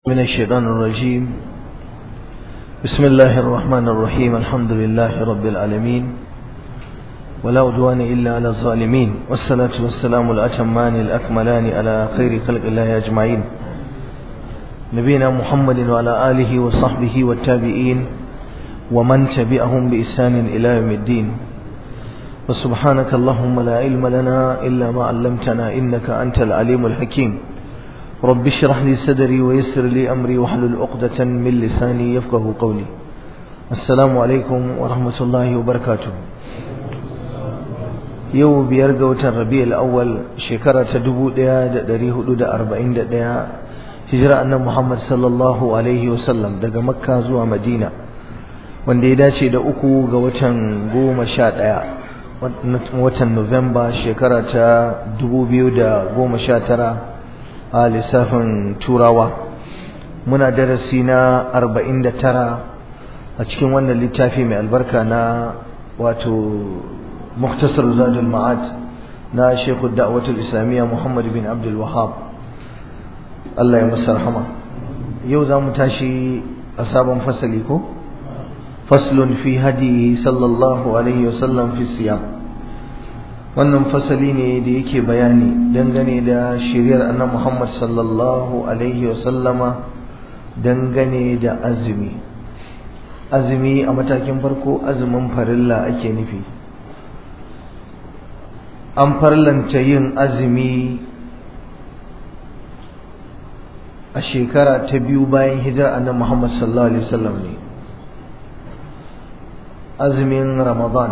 من الشيطان الرجيم بسم الله الرحمن الرحيم الحمد لله رب العالمين ولا عدوان إلا على الظالمين والصلاة والسلام الأتمان الأكملان على خير خلق الله أجمعين نبينا محمد وعلى آله وصحبه والتابعين ومن تبعهم بإحسان إلى يوم الدين وسبحانك اللهم لا علم لنا إلا ما علمتنا إنك أنت العليم الحكيم رب اشرح لي صدري ويسر لي أمري واحلل عقدة من لساني يفقه قولي السلام عليكم ورحمة الله وبركاته yau biyar ga watan rabi'ul awwal shekara ta 1441 hijira annabi Muhammad sallallahu alaihi wasallam daga makka zuwa madina wanda ya dace da uku ga watan goma sha ɗaya watan Nuwamba shekara ta 2019 a lissafin turawa muna darasi na 49 a cikin wannan littafi mai albarka na wato muktasar zadul ma'ad na shekul da'awatul islamiyya muhammad bin abdul wahab Allah ya masa rahama yau za mu tashi a sabon fasali ko faslun fi hadihi sallallahu alaihi wasallam fi siyam wannan fasali ne da yake bayani dangane da shiriyar annabi Muhammad sallallahu alaihi wasallama dangane da azumi azumi a matakin farko azumin farilla ake nufi an farlanta yin azumi a shekara ta biyu bayan hijirar annabi Muhammad sallallahu alaihi wasallam ne azumin Ramadan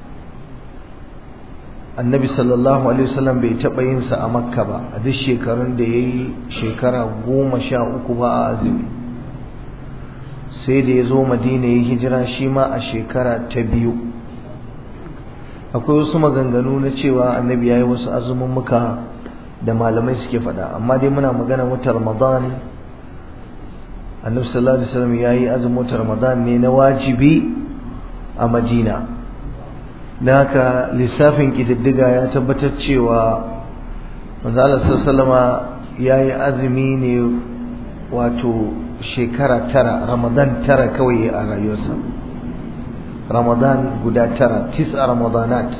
annabi sallallahu alaihi wasallam bai taɓa yin sa a makka ba a duk shekarun da ya yi shekara goma sha uku ba a azumi sai da ya zo madina ya hijira shi ma a shekara ta biyu akwai wasu maganganu na cewa annabi ya yi wasu azumin muka da malamai suke faɗa amma dai muna magana wata ramadan annabi sallallahu alaihi wasallam ya yi azumin wata ramadan ne na wajibi a madina da haka lissafin ƙididdiga ya tabbatar cewa manzo Allah sallama ya yi azumi ne wato shekara tara ramadan tara kawai a rayuwarsa ramadan guda tara tis'a ramadanat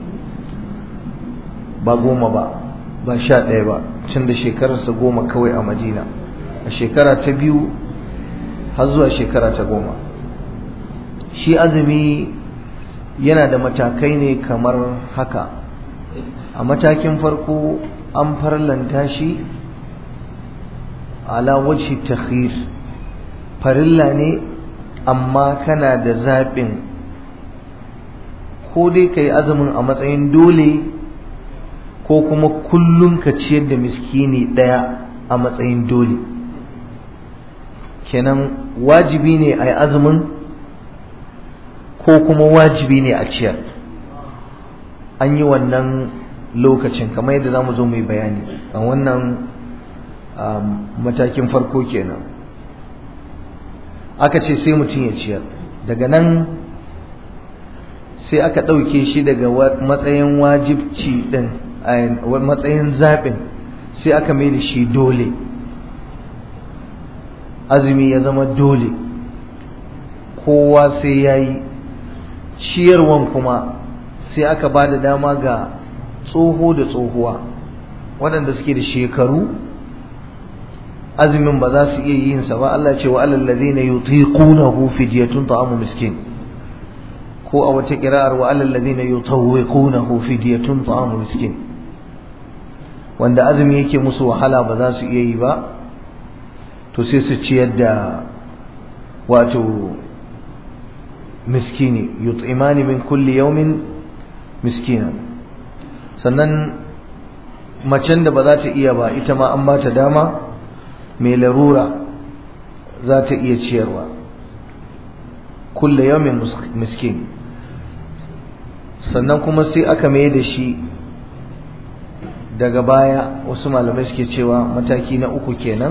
ba goma ba ba sha ɗaya ba tun da shekararsa goma kawai a madina a shekara ta biyu har zuwa shekara ta goma shi azumi yana da matakai ne kamar haka a matakin farko an farlanta shi ala wajhi takhir farilla ne amma kana da zaɓin ko dai ka yi azumin a matsayin dole ko kuma kullum ka ciyar da miskini ɗaya a matsayin dole kenan wajibi ne a yi azumin ko kuma wajibi ne a ciyar an yi wannan lokacin kamar yadda za mu zo mu yi bayani a wannan matakin farko kenan aka ce sai mutum ya ciyar daga nan sai aka ɗauke shi daga matsayin wajibci ɗin matsayin zaɓin sai aka mai da shi dole azumi ya zama dole kowa sai ya yi ciyarwan kuma sai aka ba da dama ga tsoho da tsohuwa waɗanda suke da shekaru azumin ba za su iya yin sa ba Allah ce wa alal ladina yutiqunahu fidyatun ta'amu miskin ko a wata kira'ar wa alal ladina yutawwiqunahu fidyatun ta'amu miskin wanda azumi yake musu wahala ba za su iya yi ba to sai su ciyar da wato miskini yut'imani min kulli yawmin miskinan sannan macen da ba za ta iya ba ita ma an ba ta dama mai larura za ta iya ciyarwa kulle yawmin miskin sannan kuma sai aka mai da shi daga baya wasu malamai suke cewa mataki na uku kenan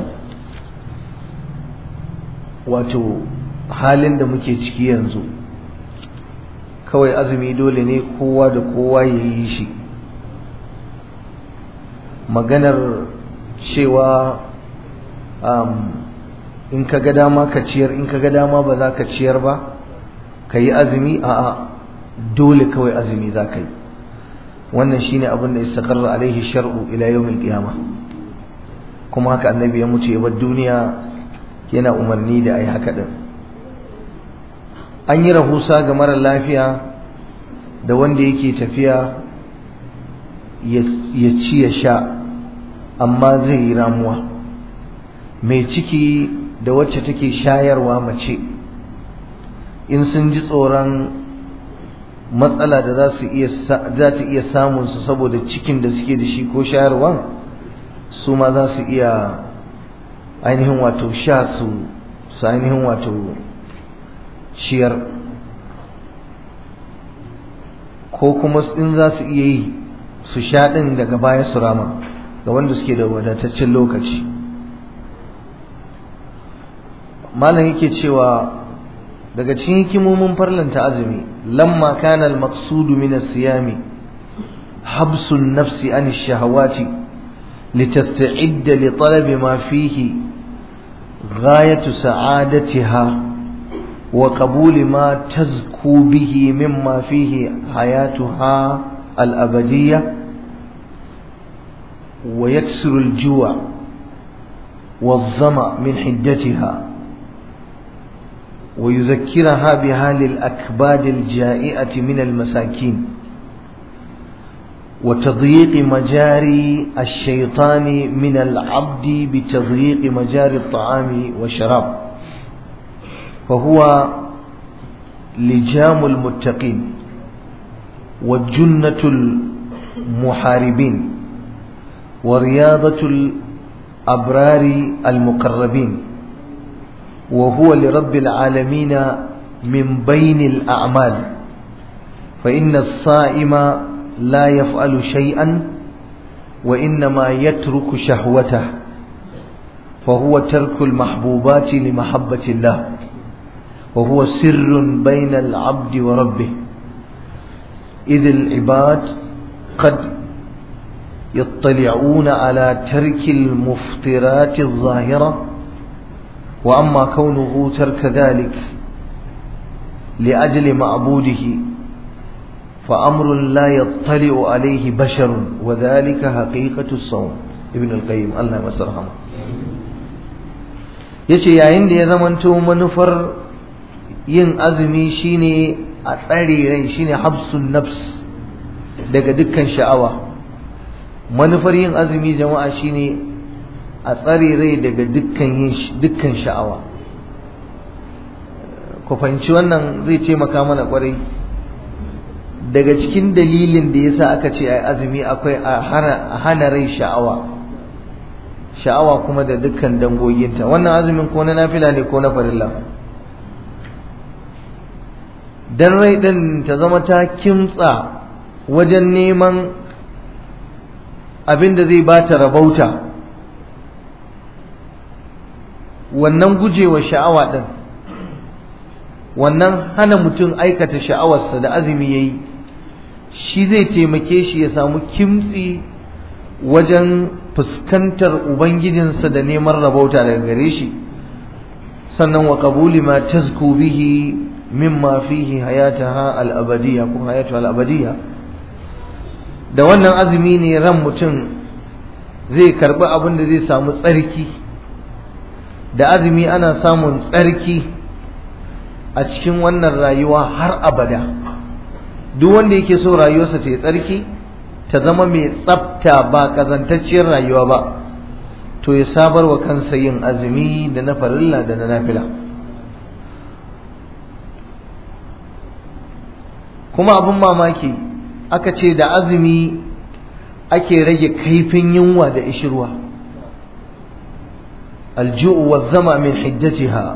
wato halin da muke ciki yanzu kawai azumi dole ne kowa da kowa ya yi shi maganar cewa in ka ga dama ka ciyar in ka ga dama ba za ka ciyar ba ka yi azumi a'a dole kawai azumi za ka yi wannan shine abin da istaqarra alaihi shar'u ila yawmil qiyama kuma haka annabi ya mutu ya bar duniya yana umarni da ai haka din an yi rahusa ga mara lafiya da wanda yake tafiya ya ci ya sha amma zai yi ramuwa mai ciki da wacce take shayarwa mace in sun ji tsoron matsala da za su iya za ta iya samun su saboda cikin da suke da shi ko shayarwan su ma za su iya ainihin wato sha su su ainihin wato ciyar ko kuma in za su iya yi su sha ɗin daga baya su rama ga wanda suke da wadataccen lokaci malam yake cewa daga cikin hikimomin farlanta azumi lamma kana al-maqsud min as-siyami habsu an-nafsi an ash-shahawati litasta'idda li talabi ma fihi ghayatu sa'adatiha wa qabuli ma tazku bihi mimma fihi hayatuha al-abadiyyah wa yaksiru al-ju' والظمأ من حدتها ويذكرها بحال الأكباد الجائعة من المساكين وتضييق مجاري الشيطان من العبد بتضييق مجاري الطعام والشراب فهو لجام المتقين والجنة المحاربين ورياضة الأبرار المقربين وهو لرب العالمين من بين الأعمال فإن الصائم لا يفعل شيئا وإنما يترك شهوته فهو ترك المحبوبات لمحبة الله وهو سر بين العبد وربه إذ العباد قد يطلعون على ترك المفطرات الظاهره وأما كونه ترك ذلك لأجل معبوده فأمر لا يطلع عليه بشر وذلك حقيقة الصوم ابن القيم الله مسرحمه yace yayin da ya zamanto manufar yin azumi shine a tsare rai shine habsun nafs daga dukkan sha'awa manufar yin azumi jama'a shine a tsare rai daga dukkan yin dukkan sha'awa ku fahimci wannan zai taimaka mana kwarai daga cikin dalilin da yasa aka ce ai azumi akwai a hana rai sha'awa sha'awa kuma da dukkan dangoginta wannan azumin ko na nafila ne ko na farilla dan rai din ta zama ta kimtsa wajen neman abin da zai bata rabauta wannan gujewa sha'awa ɗin wannan hana mutum aikata sha'awarsa da azumi ya yi shi zai taimake shi ya samu kimtsi wajen fuskantar ubangijinsa da neman rabauta daga gare shi sannan wa qabuli ma tazku bihi mimma fihi hayataha al-abadiyya ko hayatu al-abadiyya da wannan azumi ne ran mutum zai karbi abin da zai samu tsarki da azumi ana samun tsarki a cikin wannan rayuwa har abada duk wanda yake so rayuwarsa ta yi tsarki ta zama mai tsafta ba kazantacciyar rayuwa ba to ya sabar wa kansa yin azumi da na farilla da na nafila kuma abin mamaki aka ce da azumi ake rage kaifin yunwa da ishirwa الجوع والظمأ من حدتها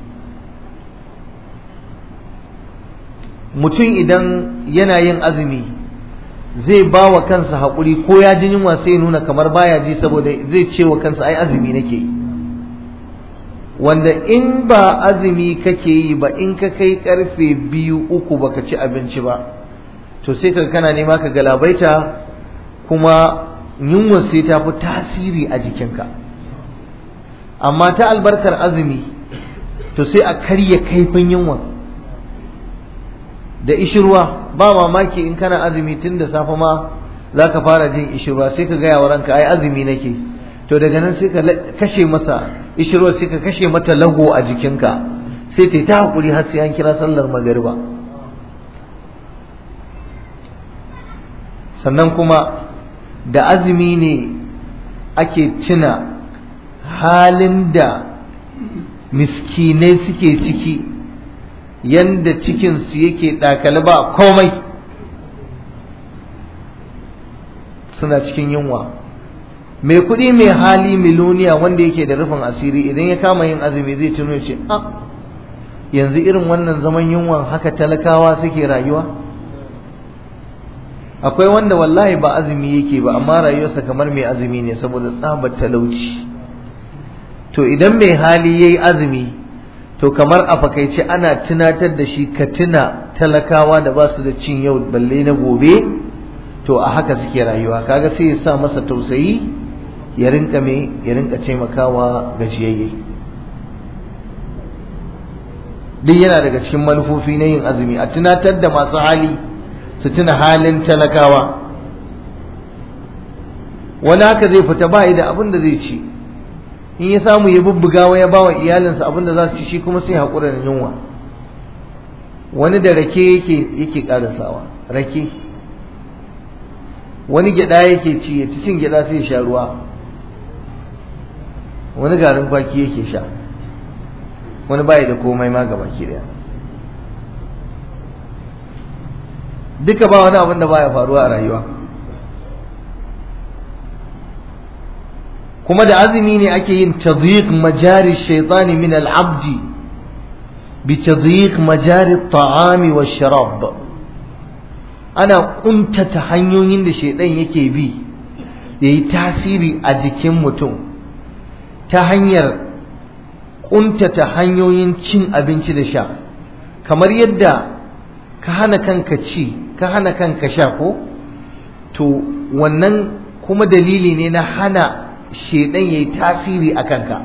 mutum idan yana yin azumi zai ba wa kansa haƙuri ko ya ji yunwa sai nuna kamar baya ji saboda zai ce wa kansa ai azumi nake yi wanda in ba azumi kake yi ba in ka kai karfe biyu uku baka ci abinci ba to sai ka kana nema ka galabaita kuma yunwa sai ta fi tasiri a jikinka amma ta albarkar azumi to sai a karya kaifin yunwa da ishirwa ba mamaki in kana azumi tun da safe ma za ka fara jin ishirwa sai ka gaya wa ranka ai azumi nake to daga nan sai ka kashe masa ishirwa sai ka kashe mata lago a jikinka sai ta ta hakuri har sai an kira sallar magariba sannan kuma da azumi ne ake tuna halin da miskinai suke ciki yanda cikinsu yake ɗakali ba komai suna cikin yunwa mai kuɗi mai hali miloniya wanda yake da rufin asiri idan ya kama yin azumi zai tuno ce a yanzu irin wannan zaman yunwan haka talakawa suke rayuwa akwai wanda wallahi ba azumi yake ba amma rayuwarsa kamar mai azumi ne saboda tsabar talauci to idan mai hali yayi azumi to kamar a fakaice ana tunatar da shi ka tuna talakawa da ba su da cin yau balle na gobe to a haka suke rayuwa kaga sai ya sa masa tausayi ya rinka me ya rinka taimakawa gajiyayye duk yana daga cikin manufofi na yin azumi a tunatar da masu hali su tuna halin talakawa wani haka zai fita ba da abin da zai ci in ya samu ya bubbugawa ya bawa iyalinsa abin da za su ci shi kuma sai haƙura da yunwa wani da rake yake yake ƙarasawa rake wani gyaɗa yake ci ya ci cin gyaɗa sai ya sha ruwa wani garin kwaki yake sha wani bayi da komai ma gaba ki daya duka ba wani abin da baya faruwa a rayuwa kuma da azumi ne ake yin tadhiq majari shaitani min al-abdi bi tadhiq majari at-ta'ami wash-sharab ana kuntata hanyoyin da shaitan yake bi yayi tasiri a jikin mutum ta hanyar kuntata hanyoyin cin abinci da sha kamar yadda ka hana kanka ci ka hana kanka sha ko to wannan kuma dalili ne na hana shedan yayi tasiri a kanka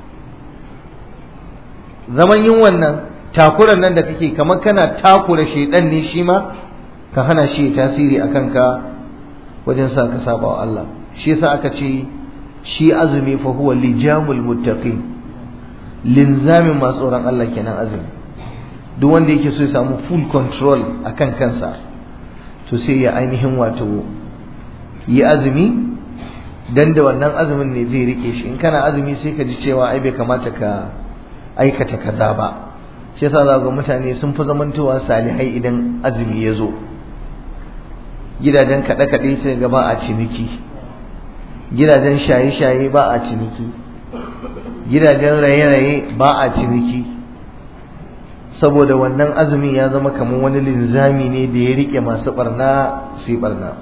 zaman yin wannan takuran nan da kake kamar kana takura shedan ne shi ma ka hana shi tasiri a kanka wajen sa ka saba wa Allah shi yasa aka ce shi azumi fa huwa lijamul muttaqin linzamin masu tsoron Allah kenan azumi duk wanda yake so ya samu full control akan kansa to sai ya ainihin wato yi azumi dan da wannan azumin ne zai rike shi in kana azumi sai ka ji cewa ai bai kamata ka aikata kaza ba shi yasa za ga mutane sun fi zamantowa salihai idan azumi ya zo gidajen kaɗe-kaɗe sai ga ba a ciniki gidajen shaye-shaye ba a ciniki gidajen raye-raye ba a ciniki saboda wannan azumin ya zama kamar wani linzami ne da ya rike masu barna su yi barna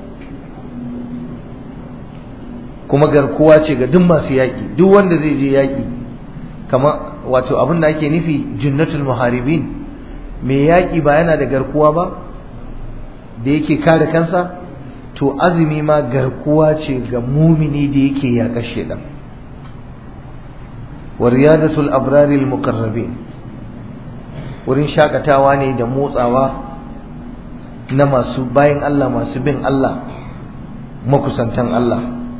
kuma garkuwa ce ga duk masu yaƙi duk wanda zai je yaƙi kamar wato abin da ake nufi junnatul muharibin mai yaƙi ba yana da garkuwa ba da yake kare kansa to azumi ma garkuwa ce ga mumini da yake yaƙar shedan wa riyadatul abraril muqarrabin wurin shakatawa ne da motsawa na masu bayan Allah masu bin Allah makusantan Allah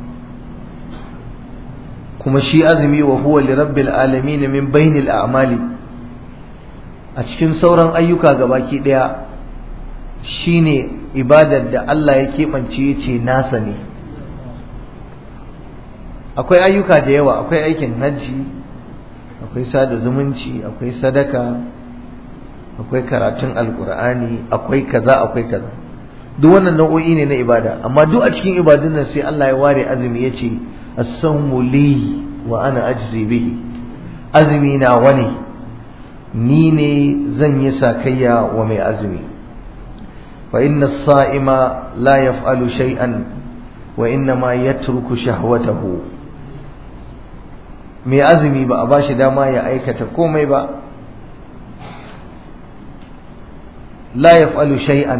kuma shi azumi wa huwa li rabbil alamin min bainil a'mali a cikin sauran ayyuka gabaki daya shine ibadar da Allah ya keɓance ya ce nasa ne akwai ayyuka da yawa akwai aikin hajji akwai sada zumunci akwai sadaka akwai karatun alkur'ani akwai kaza akwai kaza duk wannan nau'o'i ne na ibada amma duk a cikin ibadun nan sai Allah ya ware azumi ya ce as-sawmu li wa ana ajzi bihi azumi na wani ni ne zan yi sakayya wa mai azumi fa inna as-sa'ima la yaf'alu shay'an wa inna ma yatruku shahwatahu mai azumi ba a bashi dama ya aikata komai ba la yaf'alu shay'an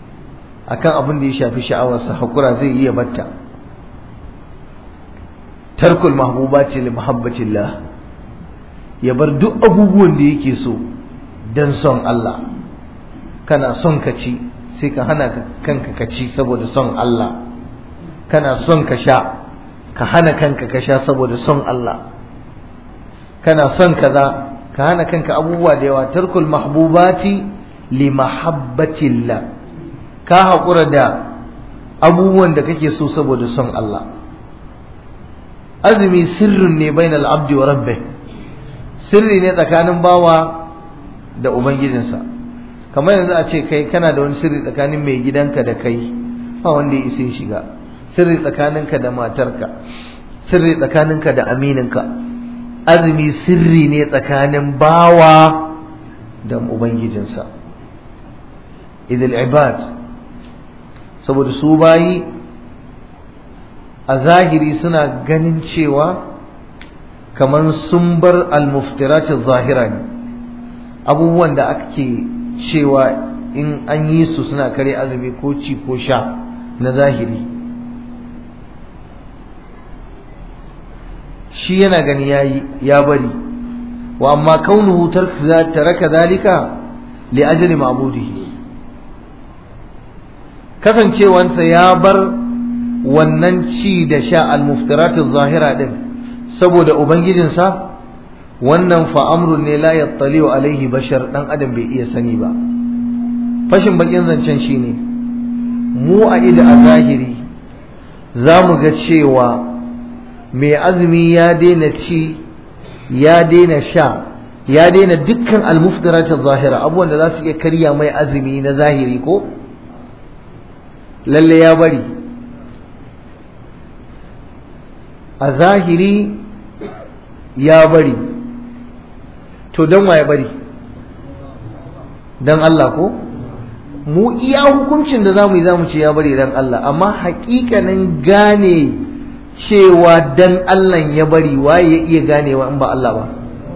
akan abin da ya shafi sha'awarsa hakura zai iya batta tarkul mahbubati li muhabbatillah ya bar duk abubuwan da yake so dan son Allah kana son ka ci sai ka hana kanka ka ci saboda son Allah kana son ka sha ka hana kanka ka sha saboda son Allah kana son kaza ka hana kanka abubuwa da yawa tarkul mahbubati li mahabbatillah ka haƙura da abubuwan da kake so saboda son Allah azumi sirrin ne bainal abdi wa rabbi sirri ne tsakanin bawa da ubangijinsa kamar yanzu a ce kai kana da wani sirri tsakanin mai gidanka da kai ba wanda ya isa shiga sirri tsakaninka da matarka sirri tsakaninka da amininka azumi sirri ne tsakanin bawa da ubangijinsa idil ibad saboda su bayi a zahiri suna ganin cewa kamar sun bar almuftirati zahira ne abubuwan da ake cewa in an yi su suna kare azumi ko ci ko sha na zahiri shi yana gani yayi ya bari wa amma kaunuhu taraka zalika li ajli ma'budihi kasancewansa ya bar wannan ci da sha al-muftiratu zahira din saboda ubangijinsa wannan fa amrun ne la yattali alaihi bashar dan adam bai iya sani ba fashin bakin zancen shine mu a ida a zahiri za mu ga cewa mai azumi ya daina ci ya daina sha ya daina dukkan almufdarat zahira abubuwan da za su iya karya mai azumi na zahiri ko lalle ya bari a zahiri ya bari to don wa ya bari don Allah ko mu iya hukuncin da za mu yi za mu ce ya bari don Allah amma hakikanin gane cewa dan Allah ya bari waye ya iya ganewa in ba Allah ba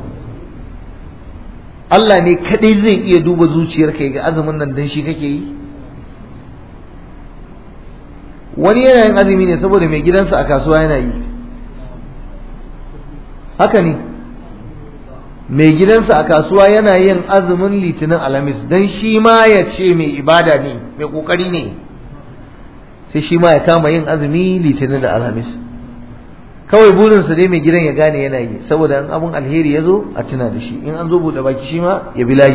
Allah ne kadai zai iya duba zuciyarka ga azumin nan dan shi kake yi wani yana yin azumi ne saboda mai gidansa a kasuwa yana yi haka ne mai gidansa a kasuwa yana yin azumin litinin alhamis dan shi ma ya ce mai ibada ne mai kokari ne sai shi ma ya kama yin azumi litinin da alhamis kawai burinsa dai mai gidan ya gane yana yi saboda in abun alheri ya zo a tuna da shi in an zo buɗe baki shi ma ya bi layi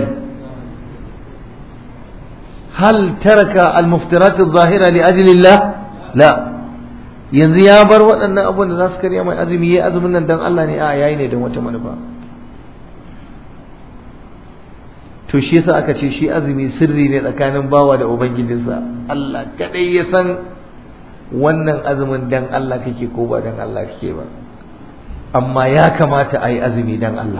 hal taraka al-muftirat adh-dhahira li ajlillah la yanzu ya bar waɗannan abubuwan da za su karya mai azumi yayi azumin nan dan Allah ne a yayi ne don wata manufa to shi yasa aka ce shi azumi sirri ne tsakanin bawa da ubangijinsa Allah kadai ya san wannan azumin dan Allah kake ko ba dan Allah kake ba amma ya kamata a yi azumi dan Allah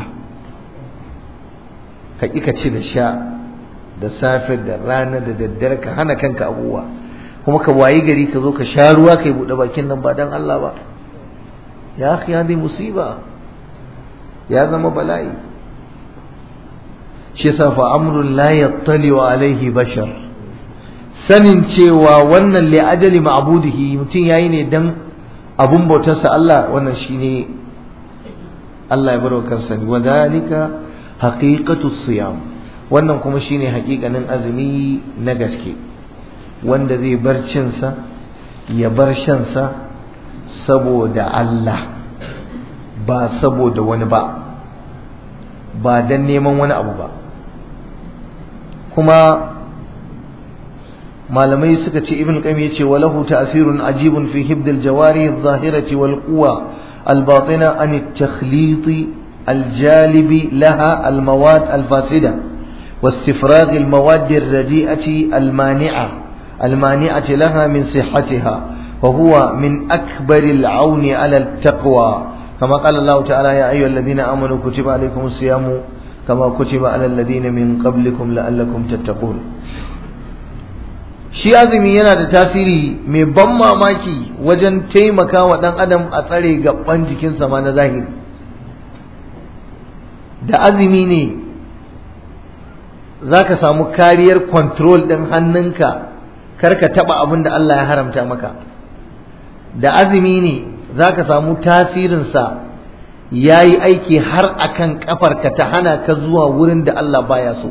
ka ƙi ka ci da sha da safe da rana da daddare ka hana kanka abubuwa kuma ka wayi gari ka zo ka sha ruwa kai buɗe bakin nan ba dan Allah ba ya akhi hadi musiba ya zama bala'i shi yasa fa amrun la yattali alaihi bashar sanin cewa wannan li ajali ma'budihi mutum yayi ne dan abun bautarsa Allah wannan shine Allah ya barwa kansa wa dalika haqiqatu siyam wannan kuma shine haƙiƙanin azumi na gaske wanda zai bar cinsa ya bar shansa saboda Allah ba saboda wani ba ba dan neman wani abu ba kuma malamai suka ce ibn qayyim yace walahu ta'sirun ajibun fi hibd al-jawari adh-dhahirati wal quwa al-batina an at-takhlit al-jalib laha al-mawad al-fasida واستفراغ المواد الرديئة المانعة المانعة لها من صحتها وهو من أكبر العون على التقوى كما قال الله تعالى يا أيها الذين آمنوا كتب عليكم الصيام كما كتب على الذين من قبلكم لعلكم تتقون shi azumi yana da tasiri mai ban mamaki wajen taimaka wa ɗan adam a tsare gaban jikinsa ma na zahiri da azumi ne za ka samu kariyar control ɗin hannunka kar ka taɓa abin da Allah ya haramta maka da azumi ne za ka samu tasirinsa ya yi aiki har akan kafarka ta hana ka zuwa wurin da Allah baya so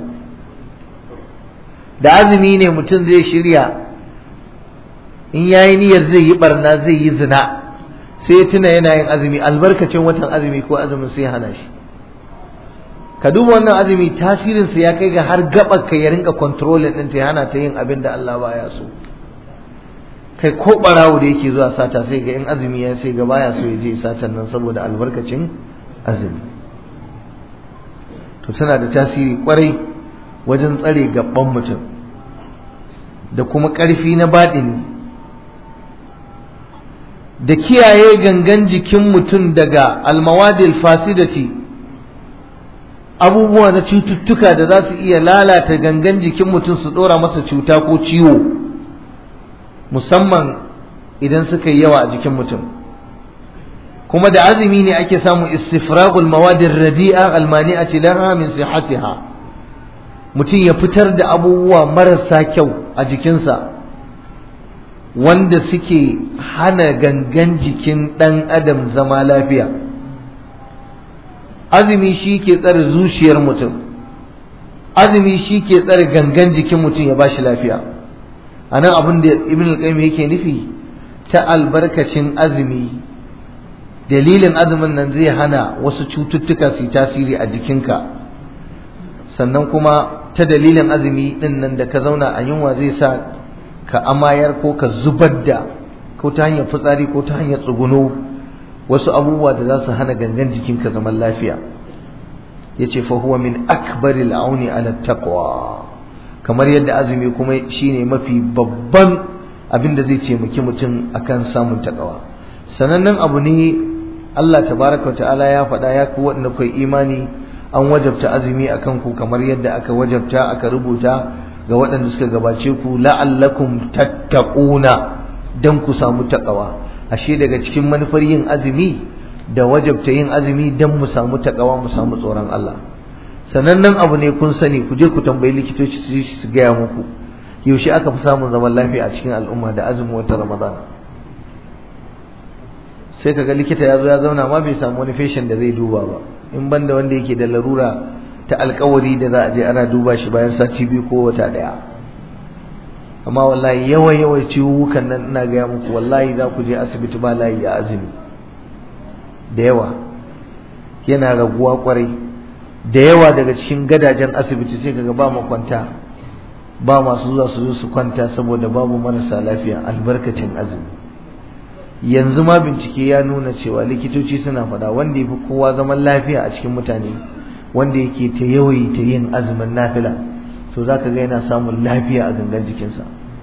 da azumi ne mutum zai shirya in ya yi niyyar zai yi barna zai yi zina sai tuna yana yin azumi albarkacin watan azumi ko azumin sai hana shi ka duba wannan azumi tasirinsa ya kai ga har gabar ka ya rinka controlling din ta hana ta yin abin da Allah baya so kai ko barawo da yake zuwa sata sai ga in azumi ya sai ga baya so ya je satan nan saboda albarkacin azumi to tana da tasiri kwarai wajen tsare gaban mutum da kuma ƙarfi na baɗini da kiyaye gangan jikin mutum daga almawadil fasidati abubuwa na cututtuka da za su iya lalata gangan jikin mutum su ɗora masa cuta ko ciwo musamman idan suka yi yawa a jikin mutum kuma da azumi ne ake samun istifragul mawadin radi'a almani'ati laha min sihatiha mutum ya fitar da abubuwa marasa kyau a jikinsa wanda suke hana gangan jikin ɗan adam zama lafiya azumi shi ke tsare zuciyar mutum azumi shi ke tsare gangan jikin mutum ya bashi lafiya a nan abin da ibn al-qayyim yake nufi ta albarkacin azumi dalilin azumin nan zai hana wasu cututtuka su yi tasiri a jikinka sannan kuma ta dalilin azumi din nan da ka zauna a yunwa zai sa ka amayar ko ka zubar da ko ta hanyar fitsari ko ta hanyar tsuguno wasu abubuwa da za su hana gangan jikinka zaman lafiya yace fa huwa min akbaril auni ala taqwa kamar yadda azumi kuma shine mafi babban abin da zai taimaki mutum akan samun takawa sanannen abu ne Allah tabaraka ta'ala ya faɗa ya ku waɗanda kai imani an wajabta azumi akan ku kamar yadda aka wajabta aka rubuta ga waɗanda suka gabace ku la'allakum tattaquna dan ku samu takawa ashe daga cikin manufar yin azumi da wajabta yin azumi dan mu samu takawa mu samu tsoron Allah sanannen abu ne kun sani ku je ku tambayi likitoci su su gaya muku yaushe aka fi samun zaman lafiya a cikin al'umma da azumin wata ramadan sai kaga likita ya zo ya zauna ma bai samu wani feshin da zai duba ba in banda wanda yake da larura ta alkawari da za a je ana duba shi bayan sati biyu ko wata daya amma wallahi yawa yawa ciwukan nan ina gaya muku wallahi za ku je asibiti ba layi a azumi da yawa yana raguwa kwarai da yawa daga cikin gadajen asibiti sai kaga ba makwanta ba masu zuwa su zo su kwanta saboda babu marasa lafiya albarkacin azumi yanzu ma bincike ya nuna cewa likitoci suna faɗa wanda ya fi kowa zaman lafiya a cikin mutane wanda yake ta yawaita yin azumin nafila to za ka ga yana samun lafiya a gangan jikinsa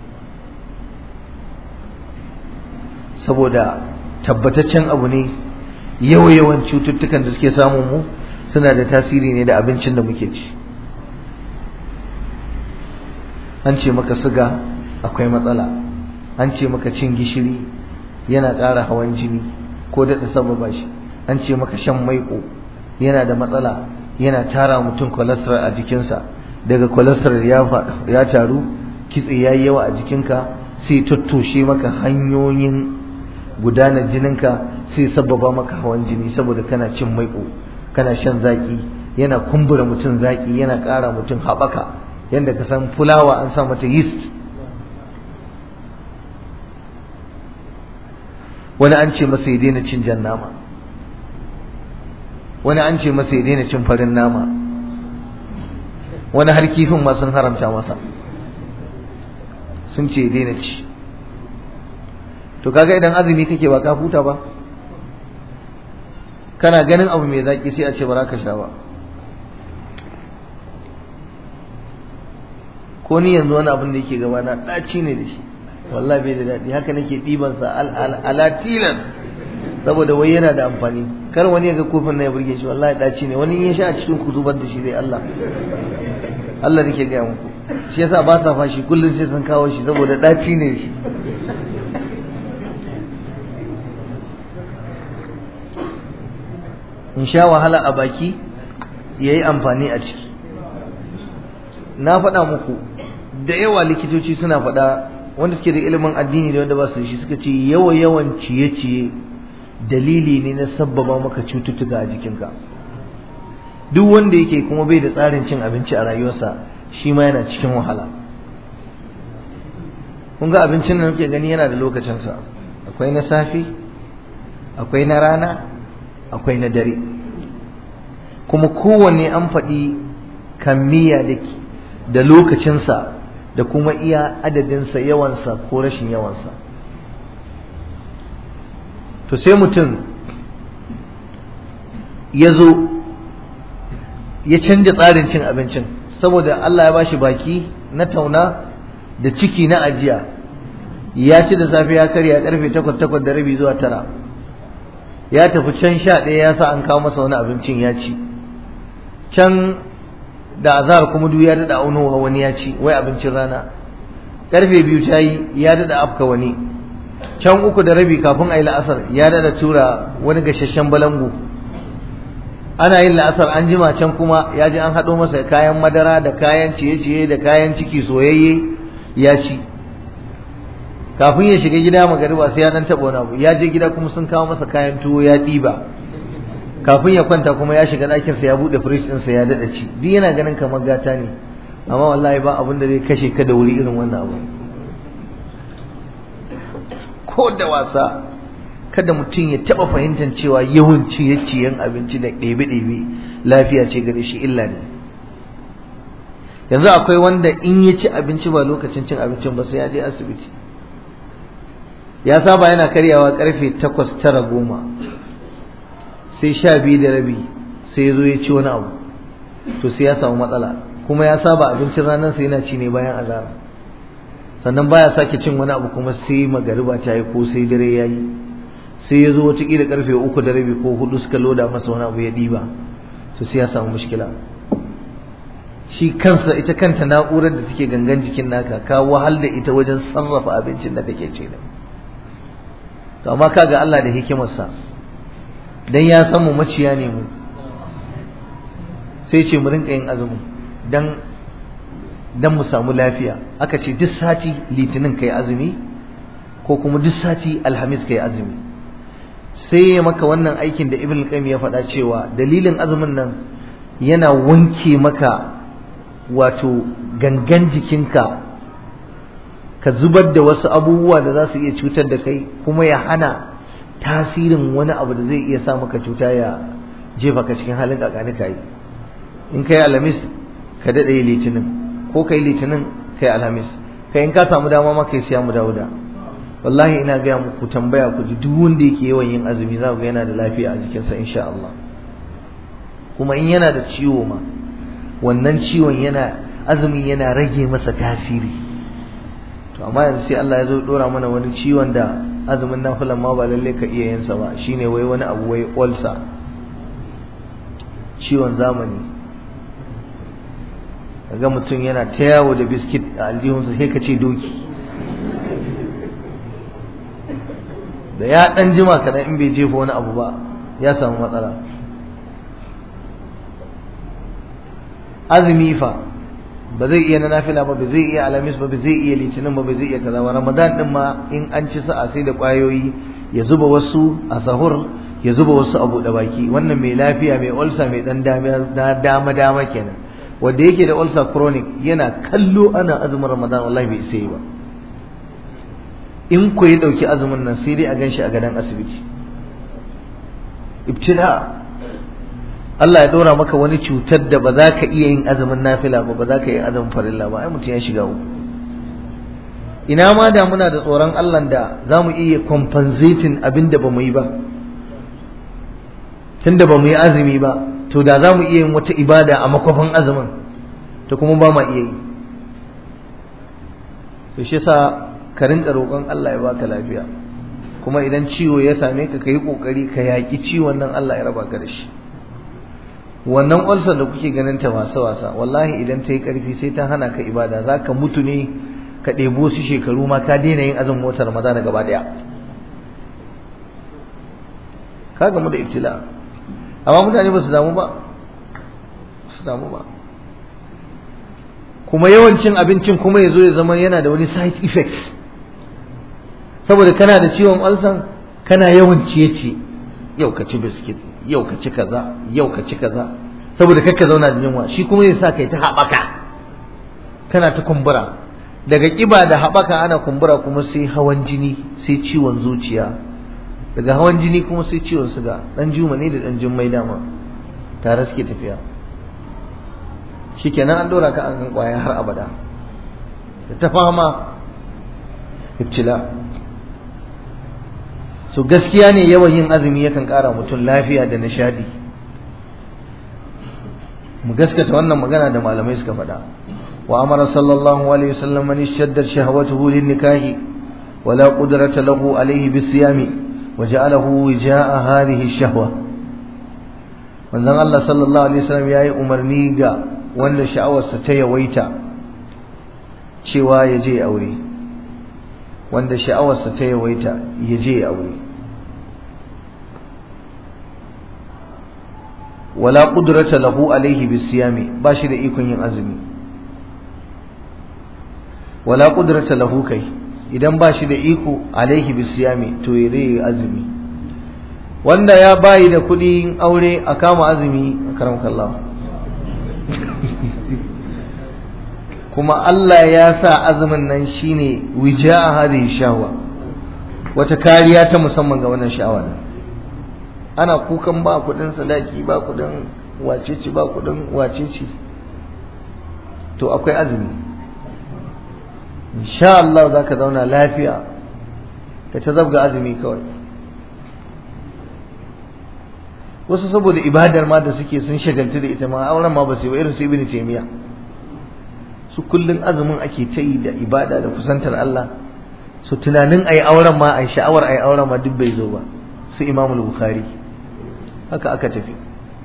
saboda tabbataccen abu ne yawa-yawan cututtukan da suke samun mu suna da tasiri ne da abincin da muke ci an ce maka siga akwai matsala an ce maka cin gishiri yana ƙara hawan jini ko daɗa sababa shi an ce maka shan maiƙo yana da matsala yana tara mutum cholesterol a jikinsa daga cholesterol ya taru kitse ya yi yawa a jikinka sai tattoshe maka hanyoyin gudanar jininka sai sababa maka hawan jini saboda kana cin maiƙo kana shan zaƙi yana kumbura mutum zaƙi yana ƙara mutum haɓaka yadda ka san fulawa an sa mata yeast wani an ce masa ya daina cin jan nama wani an ce masa ya daina cin farin nama wani har kifin ma sun haramta masa sun ce ya daina ci to kaga idan azumi kake ba ka huta ba kana ganin abu mai zaki sai a ce ba za ka sha ba ko ni yanzu wani abin da yake gaba na ɗaci ne da shi wallahi bai da daɗi haka nake ɗiban sa alatilan saboda wai yana da amfani kar wani ya ga kofin na ya burge shi wallahi ɗaci ne wani ya sha a cikin ku zubar da shi zai Allah Allah nake gaya muku shi yasa ba sa fashi kullum sai sun kawo shi saboda ɗaci ne shi in sha wahala a baki ya yi amfani a ciki na faɗa muku da yawa likitoci suna faɗa wanda suke da ilimin addini da wanda ba su da shi suka ce yawa yawan ciye-ciye dalili ne na sabbaba maka cututtuka a jikinka duk wanda yake kuma bai da tsarin cin abinci a rayuwarsa shi ma yana cikin wahala kun ga abincin da muke gani yana da lokacinsa akwai na safe akwai na rana akwai na dare kuma kowanne an faɗi kammiya da lokacinsa da kuma iya adadinsa yawansa ko rashin yawansa to sai mutum ya zo ya canja tsarin cin abincin saboda Allah ya bashi baki na tauna da ciki na ajiya ya ci da safe ya karya karfe takwas takwas da rabi zuwa tara ya tafi can sha ɗaya ya sa an kawo masa wani abincin ya ci can da azhar kuma duk ya daɗa aunowa wani ya ci wai abincin rana karfe biyu ta yi ya daɗa afka wani can uku da rabi kafin a yi la'asar ya daɗa tura wani gashashen balangu ana yin la'asar an jima can kuma ya ji an haɗo masa kayan madara da kayan ciye-ciye da kayan ciki soyayye ya ci kafin ya shiga gida magariba sai ya dan taɓa wani abu ya je gida kuma sun kawo masa kayan tuwo ya ɗiba kafin ya kwanta kuma ya shiga ɗakinsa ya buɗe firij ɗinsa ya daɗa ci duk yana ganin kamar gata ne amma wallahi ba abin da zai kashe ka da wuri irin wannan abu ko da wasa kada mutum ya taɓa fahimtar cewa yawan ciye-ciyen abinci da ɗebe-ɗebe lafiya ce gare shi illa ne yanzu akwai wanda in ya ci abinci ba lokacin cin abincin ba sai ya je asibiti ya saba yana karyawa karfe takwas tara goma sai sha biyu da rabi sai ya zo ya ci wani abu to sai ya samu matsala kuma ya saba abincin ranar sai yana ci ne bayan azara sannan baya sake cin wani abu kuma sai magariba ta yi ko sai dare ya yi sai ya zo wataƙila karfe uku da rabi ko hudu suka loda masa wani abu ya ɗiba to sai ya samu mushkila shi kansa ita kanta na'urar da take gangan jikin naka ka wahal da ita wajen sarrafa abincin da kake ci da to amma kaga Allah da hikimarsa dan ya san mu maciya ne mu sai ce mu rinka yin azumi dan dan mu samu lafiya aka ce duk sati litinin kai azumi ko kuma duk sati alhamis kai azumi sai ya maka wannan aikin da ibn qayyim ya faɗa cewa dalilin azumin nan yana wanke maka wato gangan jikinka ka zubar da wasu abubuwa da za su iya cutar da kai kuma ya hana tasirin wani abu da zai iya sa maka cuta ya jefa ka cikin halin kakani kai in kai alhamis ka daɗe litinin ko kai litinin kai alhamis kai in ka samu dama ma kai siya mu dawuda wallahi ina gaya muku tambaya ku ji duk wanda yake yawan yin azumi za ku ga yana da lafiya a jikinsa insha Allah kuma in yana da ciwo ma wannan ciwon yana azumi yana rage masa tasiri to amma yanzu sai Allah ya zo dora mana wani ciwon da azumin nafilan ma ba lalle ka iya yin sa ba shine wai wani abu wai ulcer ciwon zamani ga mutum yana ta yawo da biskit a aljihunsa sai ka ce doki da ya dan jima kadan in bai jefa wani abu ba ya samu matsala azumi fa ba zai iya na nafila ba ba zai iya alamis ba ba zai iya litinin ba ba zai iya kaza ba ramadan din ma in an ci sa'a sai da kwayoyi ya zuba wasu a sahur ya zuba wasu a buɗe baki wannan mai lafiya mai ulcer mai dan dama dama kenan wanda yake da ulcer chronic yana kallo ana azumin ramadan wallahi bai isa yi ba in ko ya dauki azumin nan sai dai a ganshi a gadon asibiti ibtila Allah ya dora maka wani cutar da ba za ka iya yin azumin nafila ba ba za ka yi azumin farilla ba ai mutum ya shiga uku ina ma da muna da tsoron Allah da za mu iya compensating abin da ba mu yi ba tunda ba mu yi azumi ba to da za mu iya yin wata ibada a makwafin azumin to kuma ba ma iya yi to shi yasa ka rinka roƙon Allah ya baka lafiya kuma idan ciwo ya same ka yi kokari ka yaƙi ciwon nan Allah ya raba ka da shi wannan ulcer da kuke ganin ta wasa wasa wallahi idan ta yi ƙarfi sai ta hana ka ibada za ka mutu ne ka ɗebo su shekaru ma ka daina yin azumin watan ramadana gaba ɗaya ka gamu da ibtila amma mutane ba su damu ba su damu ba kuma yawancin abincin kuma ya zo ya zama yana da wani side effects saboda kana da ciwon ulcer kana yawan ciye-ciye yau ka ci biskit yau ka ci kaza yau ka ci kaza saboda kakka zauna da yunwa shi kuma zai sa kai ta haɓaka kana ta kumbura daga ƙiba da haɓaka ana kumbura kuma sai hawan jini sai ciwon zuciya daga hawan jini kuma sai ciwon suga ɗan juma ne da ɗan jummai dama tare suke tafiya shikenan an ɗora ka an kan ƙwaya har abada da ta fama ibtila so gaskiya ne yawan yin azumi yakan ƙara mutum lafiya da nishadi mu gaskata wannan magana da malamai suka faɗa wa amara sallallahu alaihi wasallam man ishaddar shahwatuhu lin nikahi wala qudrata lahu alaihi bisiyami wa ja'alahu wijaa hadhihi shahwa manzon Allah sallallahu alaihi wasallam yayi umarni ga wanda sha'awarsa ta yawaita cewa ya je aure wanda sha'awarsa ta yawaita ya je aure wala qudrata lahu alaihi bisiyami ba shi da ikon yin azumi wala qudrata lahu kai idan ba shi da iko alaihi bisiyami to ya yi azumi wanda ya bayi da kuɗi aure a kama azumi a karam kallah kuma Allah ya sa azumin nan shine wija hadhihi shahwa wata kariya ta musamman ga wannan sha'awa nan ana kukan ba kudin sadaki ba kudin wacece ba kudin wacece to akwai azumi insha Allah za ka zauna lafiya ka ta zabga azumi kawai wasu saboda ibadar ma da suke sun shagaltu da ita ma auren ma ba su yi ba irin su ibn taymiya su kullun azumin ake ta yi da ibada da kusantar Allah su tunanin ayi auren ma ai sha'awar ayi auren ma duk bai zo ba su imamul bukhari haka aka tafi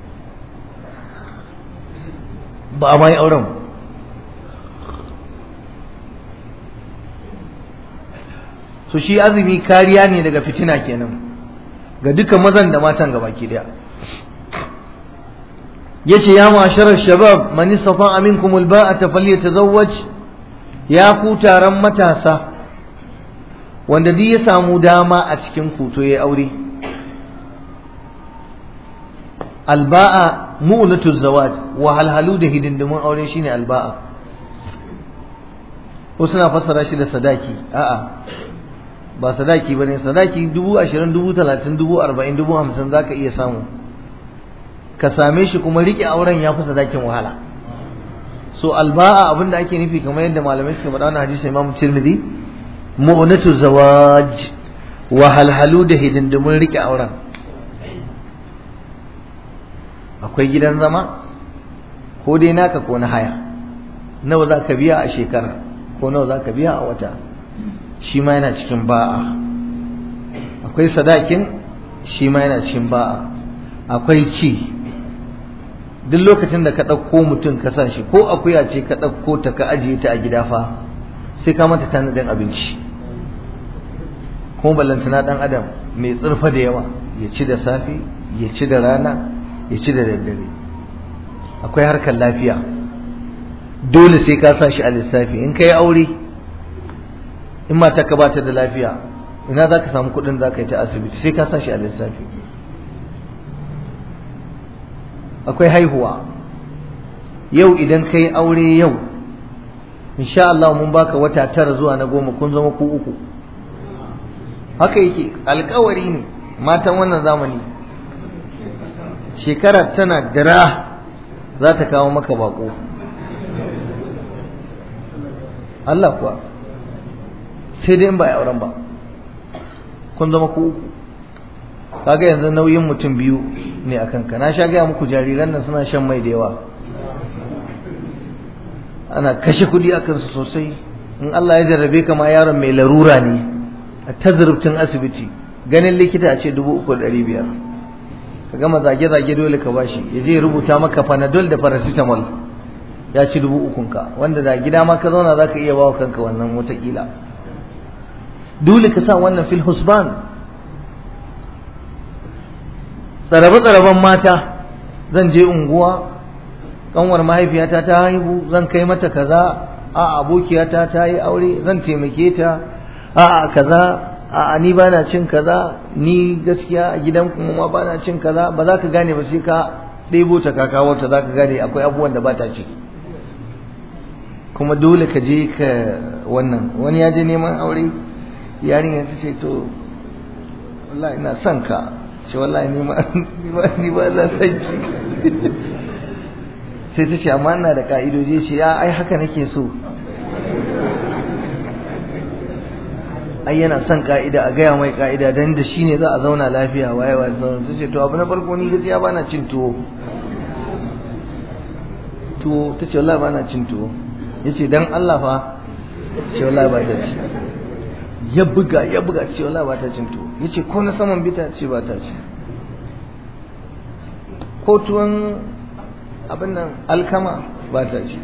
ba a ma yi auren so shi azumi kariya ne daga fitina kenan ga duka mazan da matan gaba ke daya yace ya ma'asharar shabab man istata'a minkum alba'ata falyatazawwaj ya ku taron matasa wanda duk ya samu dama a cikin ku to yayi aure alba'a mu'natu zawaj wa halhalu da hidindimun aure shine alba'a wasu na fassara shi da sadaki a'a ba sadaki bane sadaki dubu ashirin dubu talatin dubu arba'in dubu hamsin zaka iya samu ka same shi kuma rike auren ya fi sadakin wahala so alba'a abinda ake nufi kamar yadda malamai suka faɗa wannan hadisi Imam Tirmidhi mu'natu zawaj wa halhalu da hidindimun rike auren akwai gidan zama ko dai naka ko na haya nawa za ka biya a shekara ko nawa za ka biya a wata shi ma yana cikin ba'a akwai sadakin shi ma yana cikin ba'a akwai ci duk lokacin da ka ɗauko mutum ka sa shi ko akuya ce ka ɗauko ta ka ajiye ta a gida fa sai ka mata tanadin abinci kuma ballantana ɗan adam mai tsirfa da yawa ya ci da safe ya ci da rana ya ci da daddare akwai harkar lafiya dole sai ka sa shi a lissafi in ka yi aure in mata ka bata da lafiya ina za ka samu kuɗin za ka yi ta asibiti sai ka sa shi a lissafi akwai haihuwa yau idan ka yi aure yau insha Allah mun baka wata tara zuwa na goma kun zama ku uku haka yake alkawari ne matan wannan zamani shekara tana dira za ta kawo maka bako Allah kuwa sai dai in ba auren ba kun zama ku uku kaga yanzu nauyin mutum biyu ne a kanka na sha gaya muku jariran nan suna shan mai da yawa ana kashe kuɗi a kansu sosai in Allah ya jarrabe ka ma yaron mai larura ne a tazurubcin asibiti ganin likita a ce dubu uku da ɗari biyar ka gama zage-zage dole ka bashi ya je rubuta maka panadol da paracetamol ya ci dubu ukunka wanda da gida ma ka zauna za ka iya bawa kanka wannan watakila dole ka sa wannan fil husban tsarabe-tsaraben mata zan je unguwa kanwar mahaifiyata ta haihu zan kai mata kaza a abokiyata ta yi aure zan taimake ta a kaza a ni ba na cin kaza ni gaskiya a gidan kuma ma ba na cin kaza ba za ka gane ba sai ka ɗebo ta ka kawo ta za ka gane akwai abubuwan da ba ta ci kuma dole ka je ka wannan wani ya je neman aure yarinya ta ce to wallahi ina son ka ce wallahi ni ma ni ba za san ki sai ta ce amma ina da ka'idoji ce ya ai haka nake so ai yana son ka'ida a gaya mai ka'ida dan da shine za a zauna lafiya waye waye zauna ta ce to abu na farko ni gaskiya ba na cin tuwo tuwo ta ce wallahi ba na cin tuwo ya ce dan Allah fa ce wallahi ba ta ci ya buga ya buga ce wallahi ba ta cin tuwo ya ce ko na saman bita ce ba ta ci ko tuwon abin nan alkama ba ta ci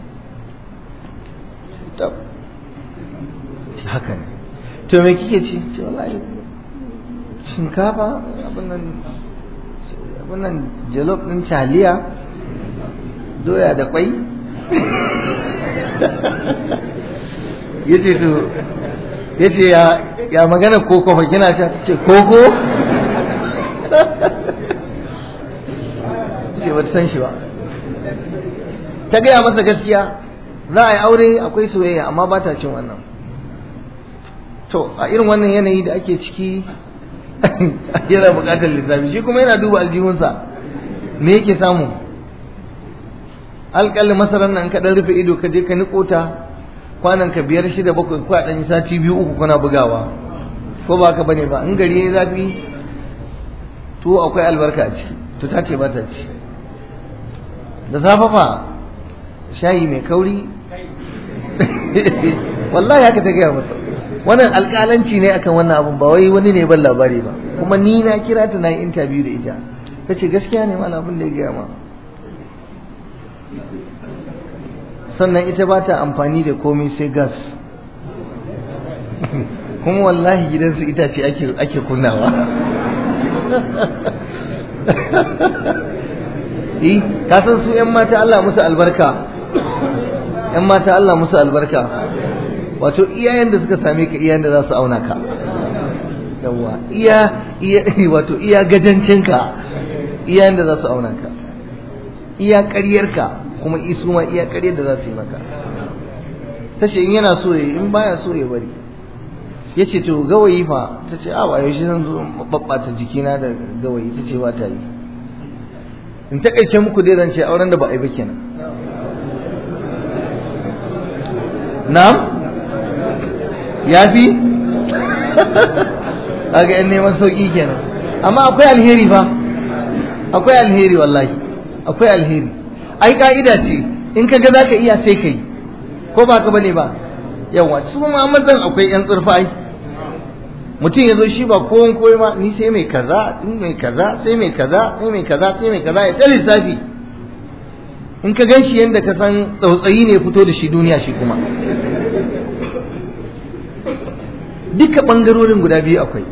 haka ne to me kike ci ce wallahi shinkafa abin nan abin nan jalof din taliya doya da kwai yace to yace ya ya magana koko fa kina ta ce koko ce ba san shi ba ta gaya masa gaskiya za a yi aure akwai soyayya amma ba ta cin wannan to a irin wannan yanayi da ake ciki yana buƙatar lissafi shi kuma yana duba aljihunsa me yake samu alƙalin masarar nan ka ɗan rufe ido ka je ka niƙo ta kwanan ka biyar shida bakwai ko a ɗan sati biyu uku kuna bugawa ko ba ka bane ba in gari ya zafi to akwai albarka a ciki to ta ce ba ta ci da safe fa shayi mai kauri wallahi haka ta gaya masa wannan alƙalanci ne akan wannan abun ba wai wani ne ban labari ba kuma ni na kira ta na yi interview da ita ta ce gaskiya ne mana abin da ya gaya ma sannan ita ba ta amfani da komai sai gas kuma wallahi gidansu itace ake ake kunnawa eh ka san su yan mata Allah musu albarka yan mata Allah musu albarka wato iyayen da suka same ka iyayen da za su auna ka yawa iya iya wato iya gajancinka iyayen da za su auna ka iya ƙaryarka kuma isu ma iya ƙaryar da za su yi maka tace in yana so ya in baya so ya bari ya ce to gawayi fa ta ce a ba yaushe zan zo babbata jikina da gawayi ta ce ba ta yi in takaice muku dai zan ce auren da ba a yi ba kenan na'am ya fi aga yan neman sauki kenan amma akwai alheri fa akwai alheri wallahi akwai alheri ai ka'ida ce in ka ga za ka iya sai ka yi ko ba ka bane ba yawa su ma mazan akwai yan tsirfai mutum ya zo shi ba kowan koyi ma ni sai mai kaza in mai kaza sai mai kaza sai mai kaza sai mai kaza ya ta lissafi in ka gan shi yadda ka san tsautsayi ne fito da shi duniya shi kuma duka ɓangarorin guda biyu akwai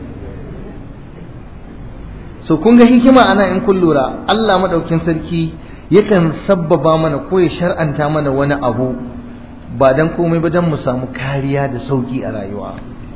so kun ga hikima ana in kun lura Allah maɗaukin sarki yakan sabbaba mana ko ya shar'anta mana wani abu ba dan komai ba dan mu samu kariya da sauki a rayuwa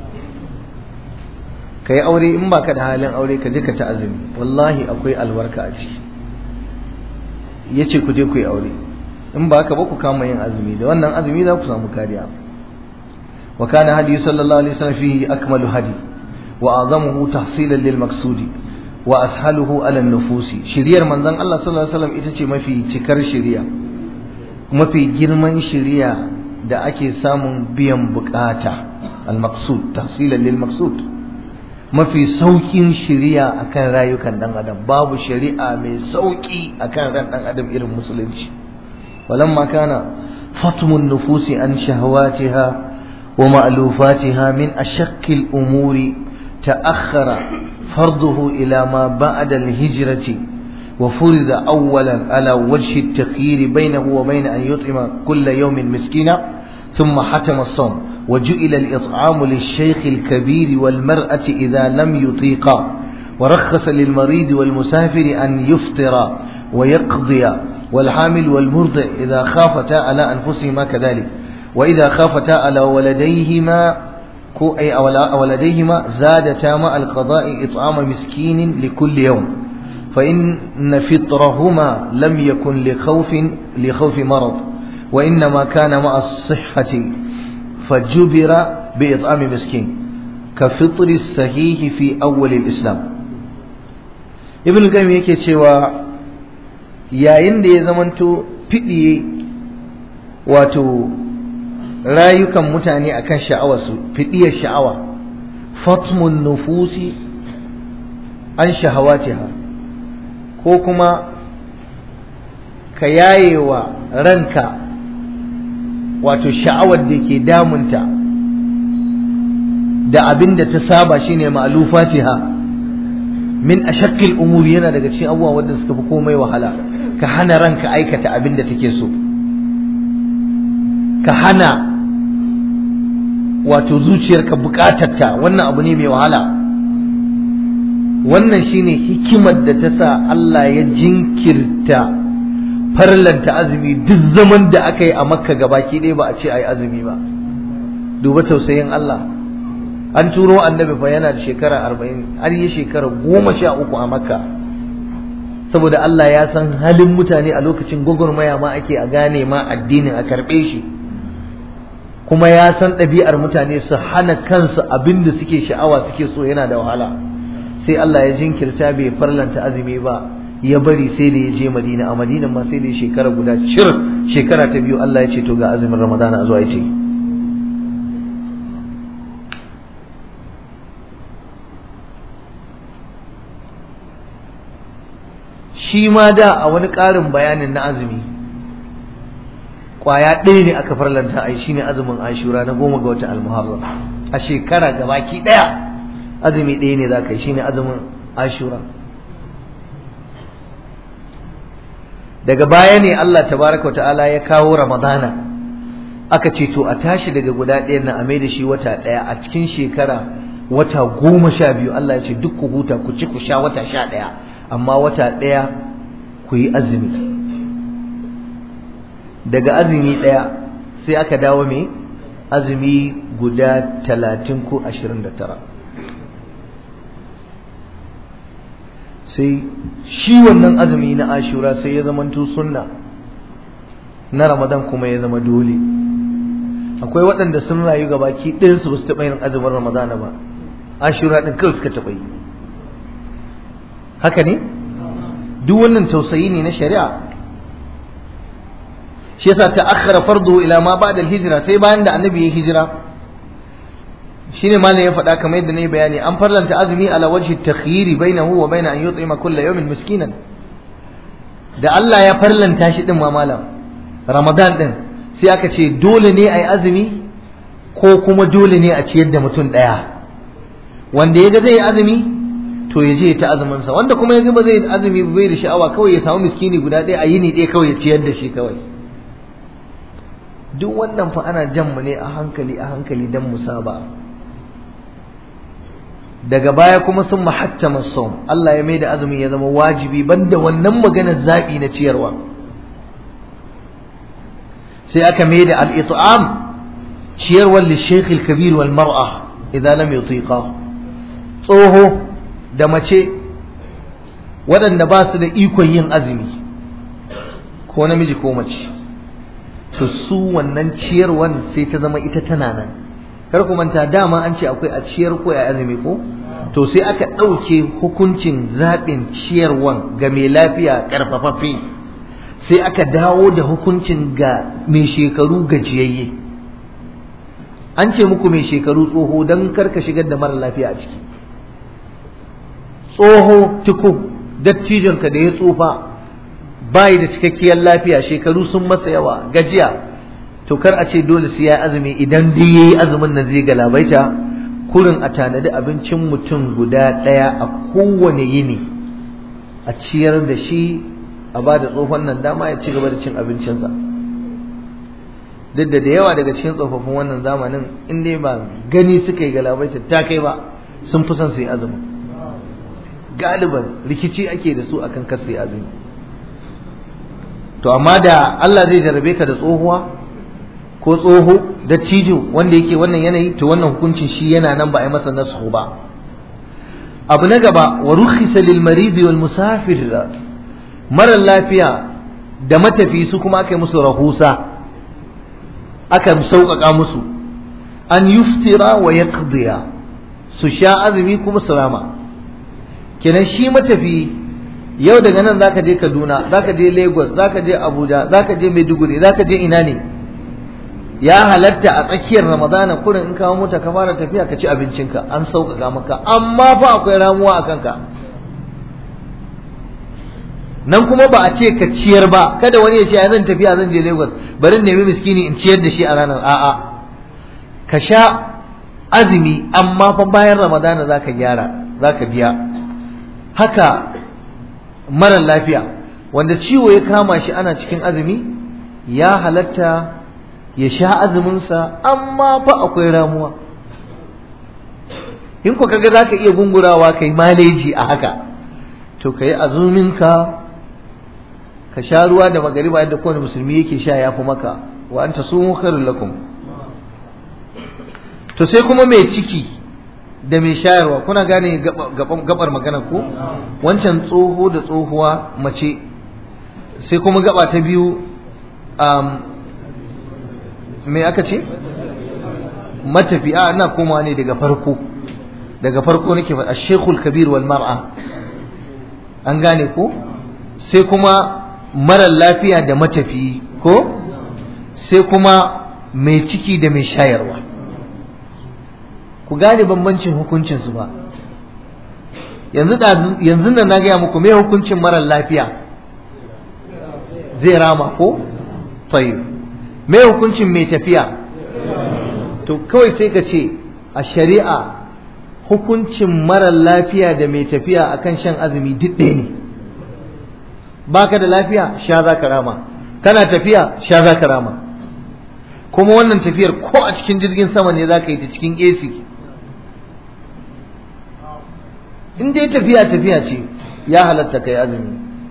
ka yi aure in baka da halin aure ka je ka ta azumi wallahi akwai albarka a ciki ya ce ku je ku yi aure in ba haka ba ku kama yin azumi da wannan azumi za ku samu kariya wa kana hadi sallallahu alaihi wasallam fihi akmalu hadi wa azamuhu tahsilan lil maqsudi wa ashaluhu ala nufusi shiriyar manzon Allah sallallahu alaihi wasallam ita ce mafi cikar shiriya mafi girman shiriya da ake samun biyan bukata al maqsud tahsilan lil maqsud mafi saukin shiriya akan rayukan dan adam babu shari'a mai sauki akan ran dan adam irin musulunci walamma kana fatmun nufusi an shahawatiha wa ma'lufatiha min ashaqqi al-umuri ta'akhkhara farduhu ila ma ba'da al-hijrati wa furida awwalan ala wajhi at-taqyir bainahu wa bain an yut'ima kull yawmin miskina ثم حتم الصوم وجئل الإطعام للشيخ الكبير والمرأة إذا لم يطيقا ورخص للمريض والمسافر أن يفطر ويقضي والحامل والمرضع إذا خافتا على أنفسهما كذلك وإذا خافتا على ولديهما ko ay awladayhima zadata ma al-qada'i it'ama miskinin li kulli yawm fa in fitrahuma lam yakun li khawfin li khawfi marad wa inma kana ma as-sihhati fajubira bi it'ami miskin ka fitri sahihi fi awwal al-islam ibn qayyim yake cewa yayin da ya zamanto fidiye wato rayukan mutane akan sha'awarsu fidiyar sha'awa fatmun nufusi an shahawatiha ko kuma ka yayewa ranka wato sha'awar da ke damunta da abin da ta saba shine ma'lufatiha min ashaqqil umuri yana daga cikin abubuwa wanda suka fi komai wahala ka hana ranka aikata abin da take so ka hana wato zuciyarka bukatarta wannan abu ne mai wahala wannan shine hikimar da ta sa Allah ya jinkirta farlanta azumi duk zaman da aka yi a makka gabaki ɗaya ba a ce a yi azumi ba duba tausayin Allah an turo annabi fa yana da shekara arba'in har yi shekara goma sha uku a makka saboda Allah ya san halin mutane a lokacin gwagwarmaya ma ake a gane ma addinin a karɓe shi kuma ya san ɗabi'ar mutane su hana kansu abin da suke sha'awa suke so yana da wahala sai Allah ya jinkirta bai farlanta azumi ba ya bari sai da ya je Madina a Madina ma sai da shekara guda cir shekara ta biyu Allah ya ce to ga azumin Ramadana a zuwa ya ce shi ma da a wani ƙarin bayanin na azumi kwaya ɗaya ne aka farlanta a shine azumin ashura na goma ga watan almuharram a shekara gabaki ɗaya azumi ɗaya ne za ka yi shine azumin ashura daga baya ne Allah tabaraka ta'ala ya kawo ramadana aka ce to a tashi daga guda ɗaya na a mai da shi wata ɗaya a cikin shekara wata goma sha biyu Allah ya ce duk ku huta ku ci ku sha wata sha ɗaya amma wata ɗaya ku yi azumi daga azumi ɗaya sai aka dawo mai azumi guda talatin ko ashirin da tara sai shi wannan azumi na ashura sai ya zamanto sunna na ramadan kuma ya zama dole akwai waɗanda sun rayu ga baki ɗayansu ba su taɓa yin azumin ramadana ba ashura ɗin kawai suka taɓa yi haka ne duk wannan tausayi ne na shari'a shi yasa ta akhara fardu ila ma ba'da al-hijra sai bayan da annabi ya hijira shine malam ya faɗa kamar yadda nayi bayani an farlanta azumi ala wajhi takhyiri bainahu wa bain an yut'ima kulla yawmin miskinan da Allah ya farlanta shi din ma malam Ramadan din sai aka ce dole ne ayi azumi ko kuma dole ne a ciyar da mutum daya wanda ya ga zai yi azumi to ya je ta azumin sa wanda kuma ya ga ba zai azumi bai da sha'awa kawai ya samu miskini guda ɗaya a yini ɗaya kawai ya ciyar da shi kawai duk wannan fa ana jan mu ne a hankali a hankali dan musaba daga baya kuma sun mahattama som Allah ya mai da azumin ya zama wajibi banda wannan maganar zaɓi na ciyarwa sai aka mai da al-it'am ciyarwar lishekh al-kabir wal mar'a idan lam yutiqa tsoho da mace waɗanda ba su da ikon yin azumi ko namiji ko mace to su wannan ciyarwan sai ta zama ita tana nan kar ku manta dama an ce akwai a ciyar ko a azumi ko to sai aka ɗauke hukuncin zaɓin ciyarwan ga mai lafiya ƙarfafaffe sai aka dawo da hukuncin ga mai shekaru gajiyayye an ce muku mai shekaru tsoho don karka shigar da mara lafiya a ciki tsoho tuku dattijonka da ya tsufa bayi da cikakkiyar lafiya shekaru sun masa yawa gajiya to kar a ce dole sai ya azumi idan dai yayi azumin nan zai galabaita kurin a tanadi abincin mutum guda ɗaya a kowane yini a ciyar da shi a ba da tsohon nan dama ya ci gaba da cin abincinsa duk da da yawa daga cikin tsofaffin wannan zamanin in dai ba gani suka yi galabaita ta kai ba sun fi son su yi azumi galiban rikici ake da su akan kar su yi azumi to amma da Allah zai jarabe ka da tsohuwa ko tsoho dattijo wanda yake wannan yanayi to wannan hukuncin shi yana nan ba a yi masa nasu ba abu na gaba wa rukhisa lil marid wal musafir mara lafiya da matafi su kuma aka yi musu rahusa aka sauƙaƙa musu an yuftira wa yaqdiya su sha azumi kuma su rama kenan shi matafi yau daga nan zaka je Kaduna zaka je Lagos zaka je Abuja zaka je Maiduguri zaka je ina ne ya halatta a tsakiyar Ramadana kurin in kawo mota ka fara tafiya ka ci abincinka an sauƙaƙa maka amma fa akwai ramuwa a kanka nan kuma ba a ce ka ciyar ba kada wani ya ce zan tafiya zan je Lagos bari nemi miskini in ciyar da shi a ranar a'a ka sha azumi amma fa bayan Ramadana zaka gyara zaka biya haka mara lafiya wanda ciwo ya kama shi ana cikin azumi ya halatta ya sha azuminsa amma fa akwai ramuwa in ku kaga za ka iya gungurawa kai maleji a haka to ka yi azuminka ka sha ruwa da magariba yadda kowane musulmi yake sha ya fi maka wa anta sumu khairul lakum to sai kuma mai ciki da mai shayarwa kuna gane gabar magana ko wancan tsoho da tsohuwa mace sai kuma gaba ta biyu mai aka ce matafiya ina komawa ne daga farko daga farko nake faɗa shekul kabir wal mar'a an gane ko sai kuma marar lafiya da matafiyi ko sai kuma mai ciki da mai shayarwa ku gane bambancin hukuncinsu ba yanzu nan na gaya muku mai hukuncin marar lafiya zai rama ko tsaye mai hukuncin mai tafiya to kawai sai ka ce a shari'a hukuncin marar lafiya da mai tafiya akan shan azumi duk ɗaya ne baka da lafiya sha za ka rama kana tafiya sha za ka rama kuma wannan tafiyar ko a cikin jirgin sama ne za ka yi ta cikin AC in dai tafiya tafiya ce ya halatta kai azumi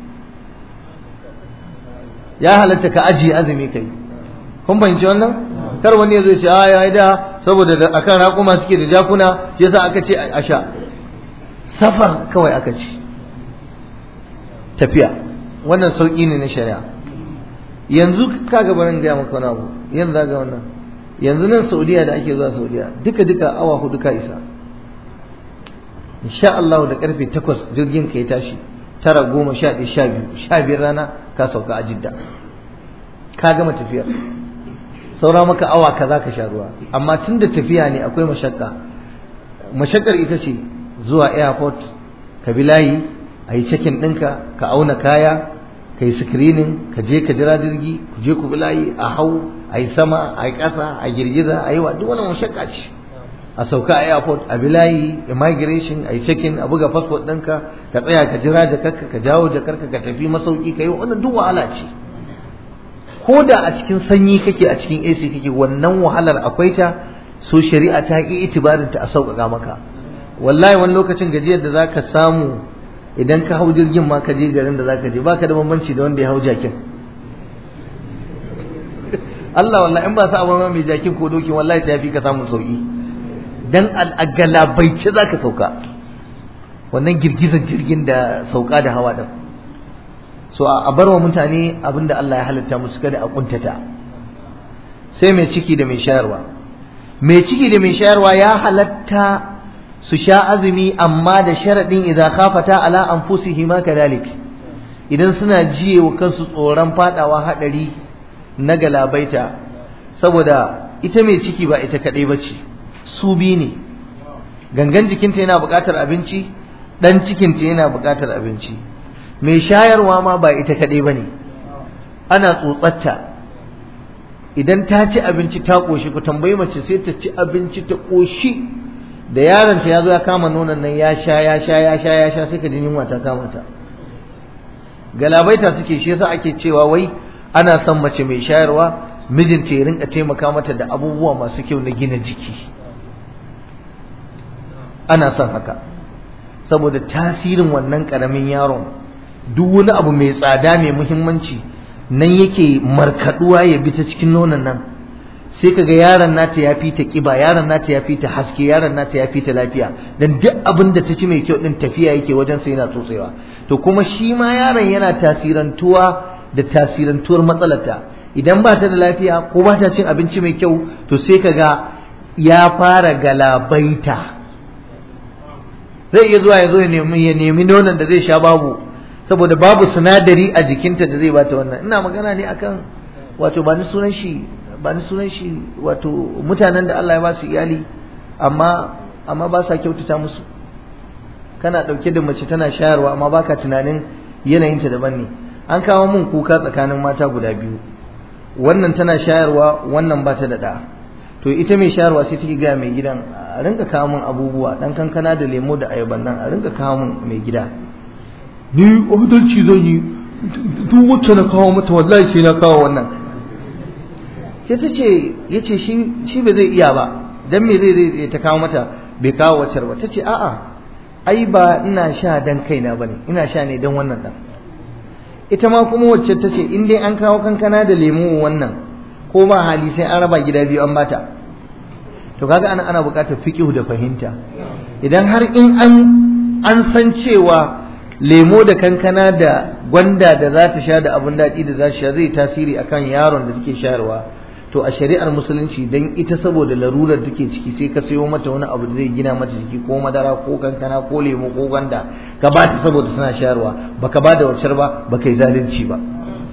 ya halatta ka ajiye azumi kai kun fahimci wannan kar wani ya zo ce a ya da saboda da akan raƙuma suke da jakuna shi yasa aka ce a sha safar kawai aka ce tafiya wannan sauƙi ne na shari'a yanzu ka ga barin gaya maka wani abu yanzu ga wannan yanzu nan saudiya da ake zuwa saudiya duka duka awa hudu ka isa insha Allah da karfe takwas jirgin ka ya tashi tara goma sha ɗaya sha biyu sha biyar rana ka sauka a jidda ka gama tafiyar saura maka awa kaza ka sha ruwa amma tun da tafiya ne akwai mashakka mashakkar ita ce zuwa airport ka bi layi a yi cekin ɗinka ka auna kaya ka yi screening ka je ka jira jirgi ku je ku bi layi a hau a yi sama a yi ƙasa a girgiza a yi wa duk wani mashakka ce a sauka a airport a bi layi immigration a yi cekin a buga passport ɗinka ka tsaya ka jira jakarka ka jawo jakarka ka tafi masauki ka yi wannan duk wahala ce ko da a cikin sanyi kake a cikin AC kake wannan wahalar akwai ta so shari'a ta yi itibarin ta a sauƙaƙa maka wallahi wani lokacin gajiyar da zaka samu idan ka hau jirgin ma ka je garin da zaka je baka da bambanci da wanda ya hau jakin Allah wallahi in ba sa abin mai jakin ko dokin wallahi ta fi ka samun sauki dan al'agalabaice zaka sauka wannan girgizar jirgin da sauka da hawa din so a bar wa mutane abinda Allah ya halitta musu kada a kuntata sai mai ciki da mai shayarwa mai ciki da mai shayarwa ya halatta su sha azumi amma da sharadin idan khafata ala anfusihima kadalik idan suna jiye wa kansu tsoron fadawa hadari na galabaita saboda ita mai ciki ba ita kadai bace su bi ne gangan jikinta yana buƙatar abinci dan cikinta yana buƙatar abinci mai shayarwa ma ba ita kaɗai ba ne ana tsotsatta idan ta ci abinci ta ƙoshi ku tambayi mace sai ta ci abinci ta ƙoshi da yaronta ya zo ya kama nonon nan ya sha ya sha ya sha ya sha sai ka ji yunwa ta kama ta galabaita suke shi yasa ake cewa wai ana son mace mai shayarwa mijinta ya rinka taimaka mata da abubuwa masu kyau na gina jiki ana son haka saboda tasirin wannan ƙaramin yaron duk wani abu mai tsada mai muhimmanci nan yake markaduwa ya bi ta cikin nonon nan sai kaga yaron nata ya fi ta kiba yaron nata ya fi ta haske yaron nata ya fi ta lafiya dan duk abin da ta ci mai kyau din tafiya yake wajen sai yana tsotsewa to kuma shi ma yaron yana tasirantuwa da tasirantuwar matsalarta idan ba ta da lafiya ko ba ta cin abinci mai kyau to sai kaga ya fara galabaita zai iya zuwa ya zo ya nemi ya nemi nonon da zai sha babu saboda babu sinadari a jikinta da zai bata wannan ina magana ne akan wato ba ni sunan shi ba ni sunan shi wato mutanen da Allah ya ba su iyali amma amma ba sa kyautata musu kana dauke da mace tana shayarwa amma baka tunanin yanayinta daban ne an kawo mun kuka tsakanin mata guda biyu wannan tana shayarwa wannan ba ta da da to ita mai shayarwa sai take ga mai gidan a rinka kawo mun abubuwa dan kankana da lemo da ayaban nan a rinka kawo mun mai gida ni adalci zan yi duk wacce na kawo mata wallahi sai na kawo wannan sai ta ce ya ce shi ba zai iya ba dan me zai zai ta kawo mata bai kawo wacce ba ta ce a'a ai ba ina sha dan kaina bane ina sha ne dan wannan dan ita ma kuma wacce ta ce in dai an kawo kankana da lemu wannan ko ba hali sai an raba gida biyu an bata to kaga ana ana buƙatar fiqhu da fahimta idan har in an an san cewa lemo da kankana da gwanda da za ta sha da abun daɗi da za ta sha zai tasiri akan yaron da take shayarwa to a shari'ar musulunci dan ita saboda larurar take ciki sai ka sayo mata wani abu da zai gina mata jiki ko madara ko kankana ko lemo ko gwanda ka ba ta saboda suna shayarwa baka ba da wacar ba baka yi zalunci ba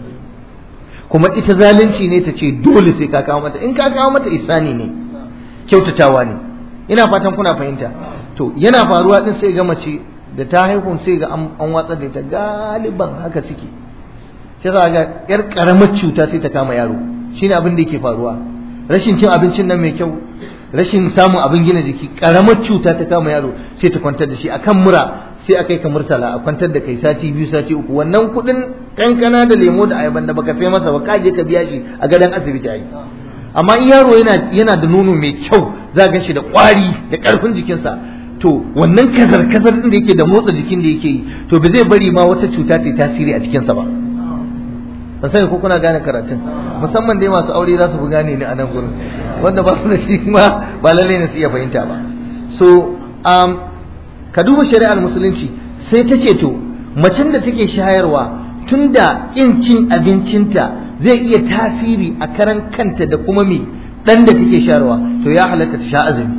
kuma ita zalunci ne ta ce dole sai ka kawo mata in ka kawo mata isani ne kyautatawa ne ina fatan kuna fahimta to yana faruwa din sai ga mace da ta haihu sai ga an watsar da ita galiban haka suke sai za ga yar karamar cuta sai ta kama yaro shine abin da yake faruwa rashin cin abincin nan mai kyau rashin samun abin gina jiki karamar cuta ta kama yaro sai ta kwantar da shi akan mura sai a kai ka murtala a kwantar da kai sati biyu sati uku wannan kuɗin kankana da lemo da ayaban da baka sai masa ba ka je ka biya shi a gadon asibiti ayi amma in yaro yana yana da nono mai kyau za ga shi da ƙwari da ƙarfin jikinsa to wannan kazar kazar din da yake da motsa jikin da yake yi to ba zai bari ma wata cuta ta yi tasiri a jikinsa ba ba sai ko kuna gane karatun musamman dai masu aure za su fi gane ni a nan gurin wanda ba su da shi ma ba lalle ne su iya fahimta ba so um, ka duba shari'ar musulunci sai ta ce to macen da take shayarwa tunda kin cin abincinta zai iya tasiri a karan kanta da kuma me dan da take shayarwa to ya halatta ta sha azumi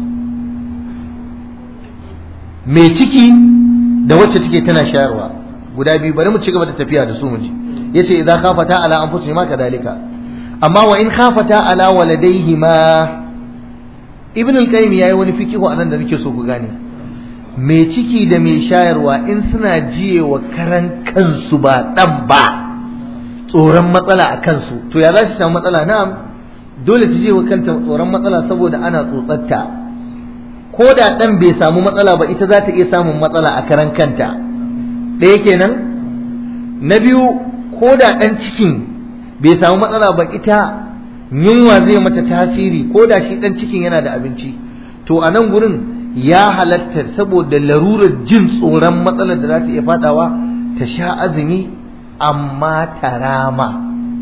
mai ciki da wacce take tana shayarwa guda biyu bari mu ci gaba da tafiya da su mu ji yace idza khafata ala anfusihima kadalika amma wa in khafata ala waladayhima ibn al-qayyim yayi wani fikihu anan da nake so ku gane mai ciki da mai shayarwa in suna jiye wa karan kansu ba dan ba tsoron matsala a kansu to ya za su samu matsala na'am dole ta je wa kanta tsoron matsala saboda ana tsotsatta ko da dan bai samu matsala ba ita za ta iya samun matsala a karan kanta ɗaya kenan na biyu ko da ɗan cikin bai samu matsala ba ita yunwa zai mata tasiri ko da shi ɗan cikin yana da abinci to a nan gurin ya halatta saboda larurar jin tsoron matsalar da za ta iya fadawa ta sha azumi amma ta rama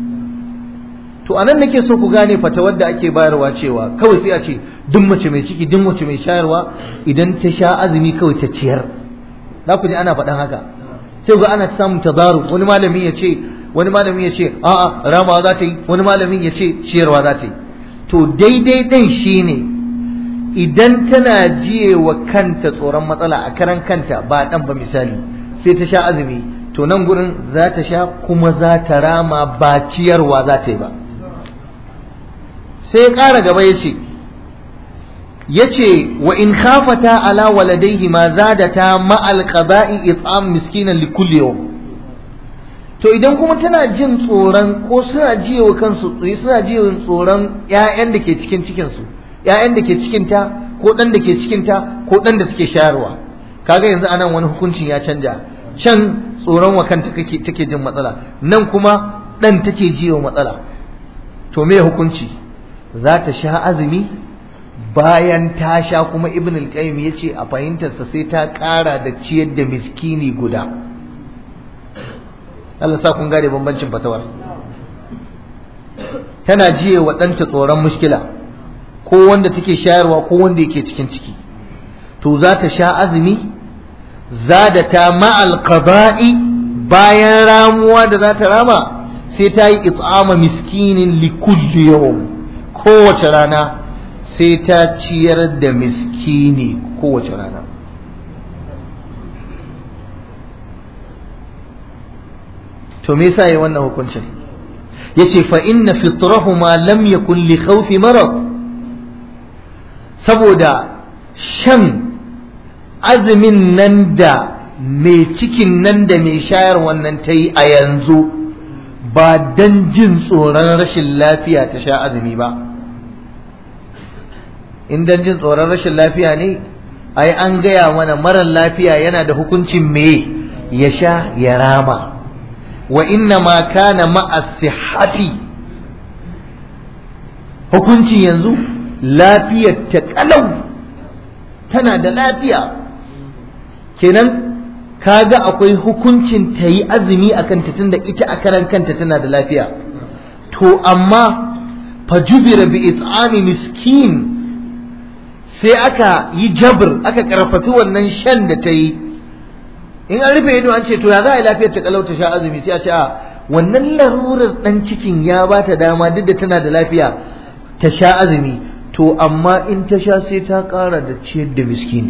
to a nan nake so ku gane fatawar da ake bayarwa cewa kawai sai a ce duk mace mai ciki duk mace mai shayarwa idan ta sha azumi kawai ta ciyar za ku ji ana faɗan haka sai ga ana samun tazaru wani malami ya ce wani malami ya ce a'a ramawa za ta yi wani malamin ya ce ciyarwa za ta yi to daidai ɗin shine idan tana jiye wa kanta tsoron matsala a karan kanta ba ɗan ba misali sai ta sha azumi to nan gurin za ta sha kuma za ta rama ba ciyarwa za ta yi ba sai ya ƙara gaba ya ce ya ce wa in khafata ala waladaihi ma zadata ma'al qada'i it'am miskinan li kulli yawm to idan kuma tana jin tsoron ko suna jiye wa kansu suna jiye tsoron ƴaƴan da ke cikin cikin su ƴaƴan da ke cikin ta ko dan da ke cikin ta ko dan da suke shayarwa kaga yanzu anan wani hukuncin ya canja can tsoron wa kanta take take jin matsala nan kuma dan take jiye wa matsala to me hukunci za ta sha azumi bayan ta sha kuma ibn al-qayyim yace a fahimtarsa sai ta ƙara da ciyar da miskini guda Allah sa kun gane bambancin fatawar tana jiye wa ɗanta tsoron mushkila ko wanda take shayarwa ko wanda yake cikin ciki to za ta sha azumi za da ta ma'al qada'i bayan ramuwa da za ta rama sai ta yi itsama miskinin likulli yawm kowace rana sai ta ciyar da miskini kowace rana to me yasa yayi wannan hukuncin yace fa inna fitrahuma lam yakun li khawfi marad saboda shan azumin nan da mai cikin nan da mai shayar wannan ta yi a yanzu ba dan jin tsoron rashin lafiya ta sha azumi ba in dan jin tsoron rashin lafiya ne ai an gaya mana marar lafiya yana da hukuncin me ya sha ya rama wa inna ma kana ma'a sihhati hukuncin yanzu lafiyar ta kalau tana da lafiya kenan kaga akwai hukuncin ta yi azumi a kanta tunda ita a karan kanta tana da lafiya to amma fajubira bi it'ami miskin sai aka yi jabir aka karfafi wannan shan da ta yi in an rufe ido an ce to ya za a yi lafiyar ta kalau ta sha azumi sai a ce a wannan larurar dan cikin ya ba ta dama duk da tana da lafiya ta sha azumi to amma in ta sha sai ta ƙara da ciyar da miskini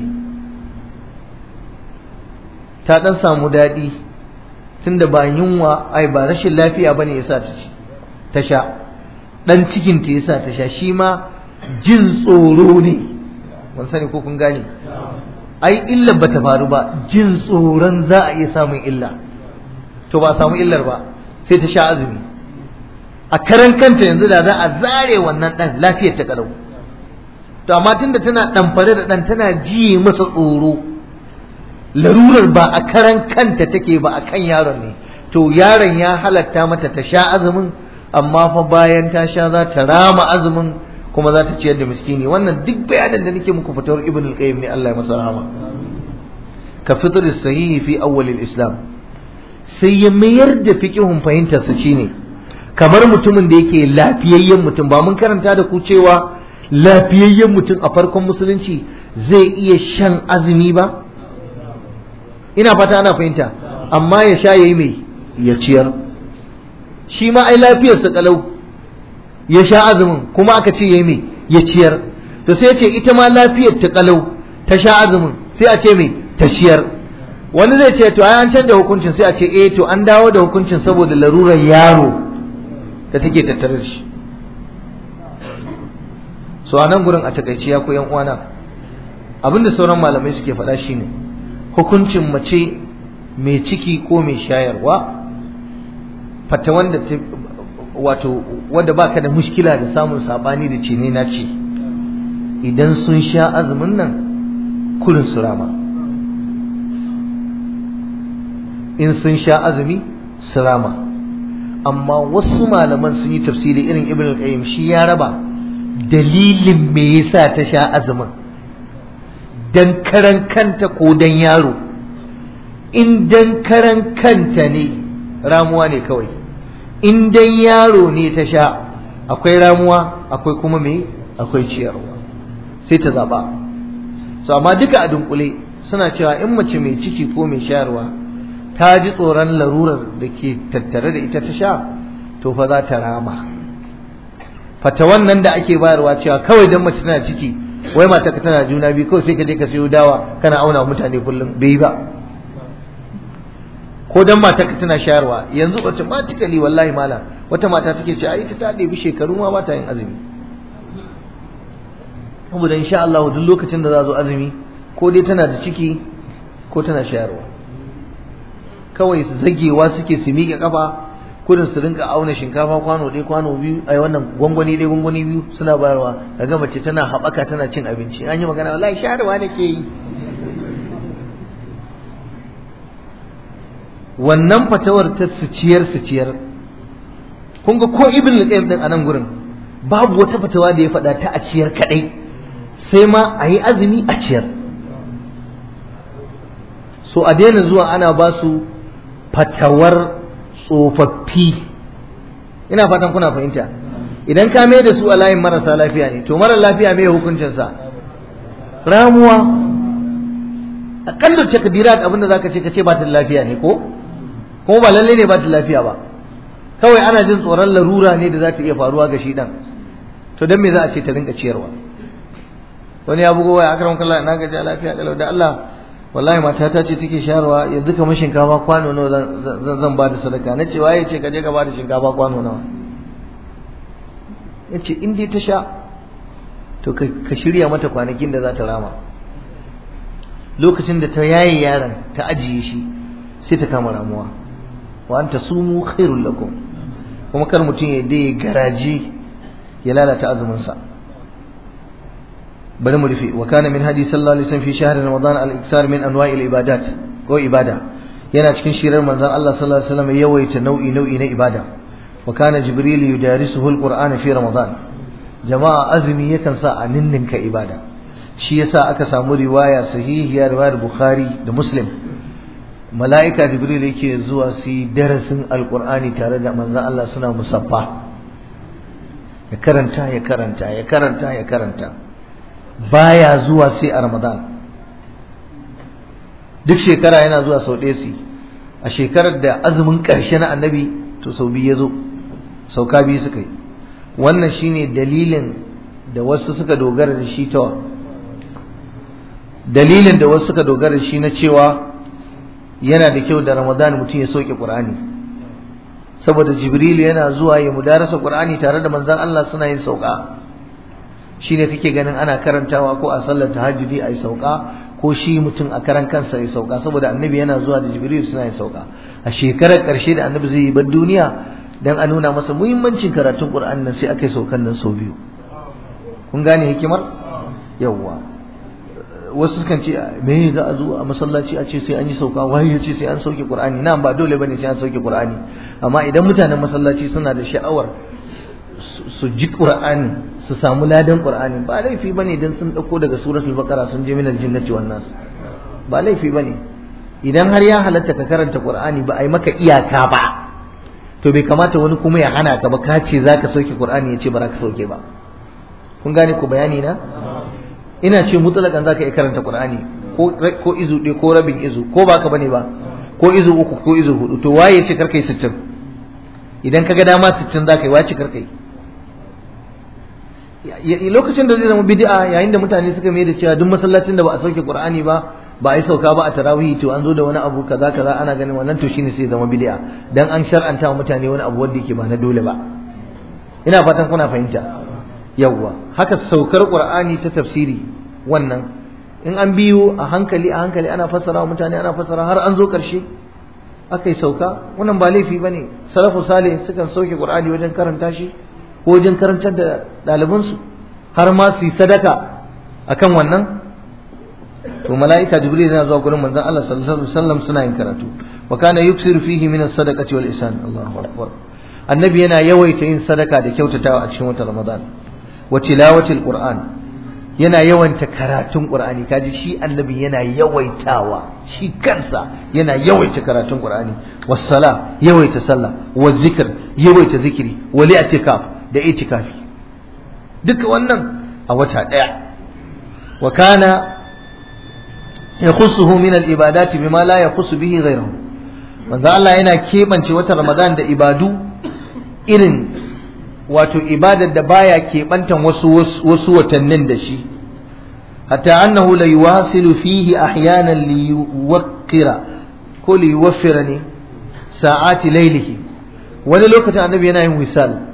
ta ɗan samu daɗi tunda ba yunwa ai ba rashin lafiya bane yasa ta ci ta sha ɗan cikin ta yasa ta sha shi ma jin tsoro ne ban sani ko kun gane ai illa ba ta faru ba jin tsoron za a iya samun illa to ba a samu illar ba sai ta sha azumi a karan kanta yanzu da za a zare wannan ɗan lafiyar ta kalau to amma tunda tana ɗamfare da ɗan tana ji masa tsoro larurar ba a karan kanta take ba a kan yaron ne to yaron ya halatta mata ta sha azumin amma fa bayan ta sha za ta rama azumin kuma za ta ciyar da miskini wannan duk bayanin da nake muku fitowar ibn al-qayyim ne Allah ya masa rahama ka fitr sahihi fi awwal al-islam sai ya mayar da fiqhun fahimtar su ne kamar mutumin da yake lafiyayyen mutum ba mun karanta da ku cewa lafiyayyen mutum a farkon musulunci zai iya shan azumi ba ina fata ana fahimta amma ya sha yayi mai ya ciyar shi ma ai lafiyarsa kalau ya sha azumin kuma aka ce yayi mai ya ciyar to sai ya ce ita ma lafiyar ta kalau ta sha azumin sai a ce mai ta ciyar wani zai ce to ai an canza hukuncin sai a ce eh to an dawo da hukuncin saboda larurar yaro da take tattare da shi so a nan gurin a takaice ya ku yan uwana abinda sauran malamai suke faɗa shine hukuncin mace mai ciki ko mai shayarwa fata wanda ta wato wanda baka da mushkila da samun sabani da cene na ce idan sun sha azumin nan kurin su rama in sun sha azumi su rama amma wasu malaman sun yi tafsiri irin ibn al-qayyim shi ya raba dalilin me yasa ta sha azumin dan karan kanta ko dan yaro in dan karan kanta ne ramuwa ne kawai in dan yaro ne ta sha akwai ramuwa akwai kuma me akwai ciyarwa sai ta zaba so amma duka a dunkule suna cewa in mace mai ciki ko mai shayarwa ta ji tsoron larurar da ke tattare da ita ta sha to fa za ta rama fata wannan da ake bayarwa cewa kawai dan mace tana ciki wai mata ka tana juna biyu kawai sai ka je ka sayo dawa kana auna mutane kullum bai yi ba ko dan mata ka tana shayarwa yanzu automatically wallahi mala wata mata take ce ai ita ta ɗebi shekaru ma ba ta yin azumi saboda insha Allah duk lokacin da za zo azumi ko dai tana da ciki ko tana shayarwa kawai su zagewa suke su miƙe kafa kudin su rinka auna shinkafa kwano ɗaya kwano biyu ai wannan gwangwani ɗaya gwangwani biyu suna bayarwa daga mace tana haɓaka tana cin abinci an yi magana wallahi shayarwa nake yi wannan fatawar ta su ciyar su ciyar kun ga ko ibn al-qayyim din anan gurin babu wata fatawa da ya faɗa ta a ciyar kadai sai ma a yi azumi a ciyar so a daina zuwa ana ba su fatawar tsofaffi ina fatan kuna fahimta idan ka mai da su a layin marasa lafiya ne to mara lafiya mai hukuncinsa ramuwa akalla takdirat abin da zaka ce ka ce ba ta da lafiya ne ko kuma ba lalle ne ba ta da lafiya ba kawai ana jin tsoron larura ne da za ta iya faruwa ga shi dan to dan me za a ce ta rinka ciyarwa wani ya bugo waya akram kallah na gaji lafiya kalau da Allah wallahi matata ce take shayarwa yanzu kamar shinkafa kwano nawa zan zan ba da sadaka na ce waye ce ka je ka ba da shinkafa kwano nawa yace in dai ta sha to ka shirya mata kwanakin da za ta rama lokacin da ta yaye yaron ta ajiye shi sai ta kama ramuwa wa anta sumu khairul lakum kuma kar mutum ya dai garaji ya lalata azumin sa bari mu rufe wa kana min hadi sallallahu alaihi wasallam fi shahr ramadan al iksar min anwa'il ibadat ko ibada yana cikin shirar manzon Allah sallallahu alaihi wasallam yawaita nau'i nau'i na ibada wa kana jibril yudarisuhu al qur'an fi ramadan jama'a azumi yakan sa a ninninka ibada shi yasa aka samu riwaya sahihiya riwayar bukhari da muslim mala'ika jibril yake zuwa su yi darasin alqur'ani tare da manzon Allah suna musaffa ya karanta ya karanta ya karanta ya karanta baya zuwa sai a Ramadan duk shekara yana zuwa sau ɗaya su a shekarar da azumin ƙarshe na annabi to sau biyu ya zo sauka biyu suka yi wannan shine dalilin da wasu suka dogara da shi ta dalilin da wasu suka dogara da shi na cewa yana da kyau da Ramadan mutum ya sauke Qur'ani saboda Jibril yana zuwa ya mudarasa Qur'ani tare da manzon Allah suna yin sauka shine kake ganin ana karantawa ko a sallar tahajjudi ayi sauka ko shi mutum a karan kansa ya sauka saboda annabi yana zuwa da jibril suna yin sauka a shekarar karshe da annabi zai yi bar duniya dan a nuna masa muhimmancin karatun qur'ani nan sai aka yi saukan nan sau biyu kun gane hikimar yawwa wasu kan ce me za a zo a masallaci a ce sai an yi sauka wai ya ce sai an sauke qur'ani nan ba dole bane sai an sauke qur'ani amma idan mutanen masallaci suna da sha'awar su ji qur'ani su samu ladan qur'ani ba laifi bane dan sun dauko daga suratul baqara sun je minal jinnati wan nas ba laifi bane idan har ya halatta ka karanta qur'ani ba ai maka iyaka ba to bai kamata wani kuma ya hana ka ba ka ce zaka sauke qur'ani ya ce ba za ka sauke ba kun gane ku bayani na ina ce mutlaqan zaka iya karanta qur'ani ko ko izu ɗaya ko rabin izu ko baka bane ba ko izu uku ko izu hudu to waye ce karkai 60 idan kaga dama 60 zaka yi wace karkai lokacin da zai zama bid'a yayin da mutane suka mai da cewa duk masallacin da ba a sauke Qur'ani ba ba a yi sauka ba a tarawih to an zo da wani abu kaza kaza ana ganin wannan to shine sai zama bid'a dan an shar'anta wa mutane wani abu wanda yake ba na dole ba ina fatan kuna fahimta yawwa haka saukar Qur'ani ta tafsiri wannan in an biyo a hankali a hankali ana fassara wa mutane ana fassara har an zo karshe aka yi sauka wannan ba laifi bane salafu salih sukan sauke Qur'ani wajen karanta shi ko wajen karantar da ɗalibansu har ma su yi sadaka akan wannan to mala'ika jibril yana zuwa gurin manzon Allah sallallahu alaihi wasallam suna yin karatu wa kana yuksiru fihi min as-sadaqati wal ihsan Allahu akbar annabi yana yawaita yin sadaka da kyautatawa a cikin watan ramadan wa tilawati al-qur'an yana yawanta karatun qur'ani kaji shi annabi yana yawaitawa shi kansa yana yawaita karatun qur'ani was sala yawaita sallah wa zikr yawaita zikiri wal i'tikaf da itikafi duka wannan a wata daya wa kana yakhussuhu min al-ibadati bima la yakhussu bihi ghayruhu manzo Allah yana kebance wata Ramadan da ibadu irin wato ibadar da baya kebantan wasu wasu watannin da shi hatta annahu la yuwasilu fihi ahyanan li yuwaqqira ko li yuwaffira ne sa'ati laylihi wani lokacin annabi yana yin wisal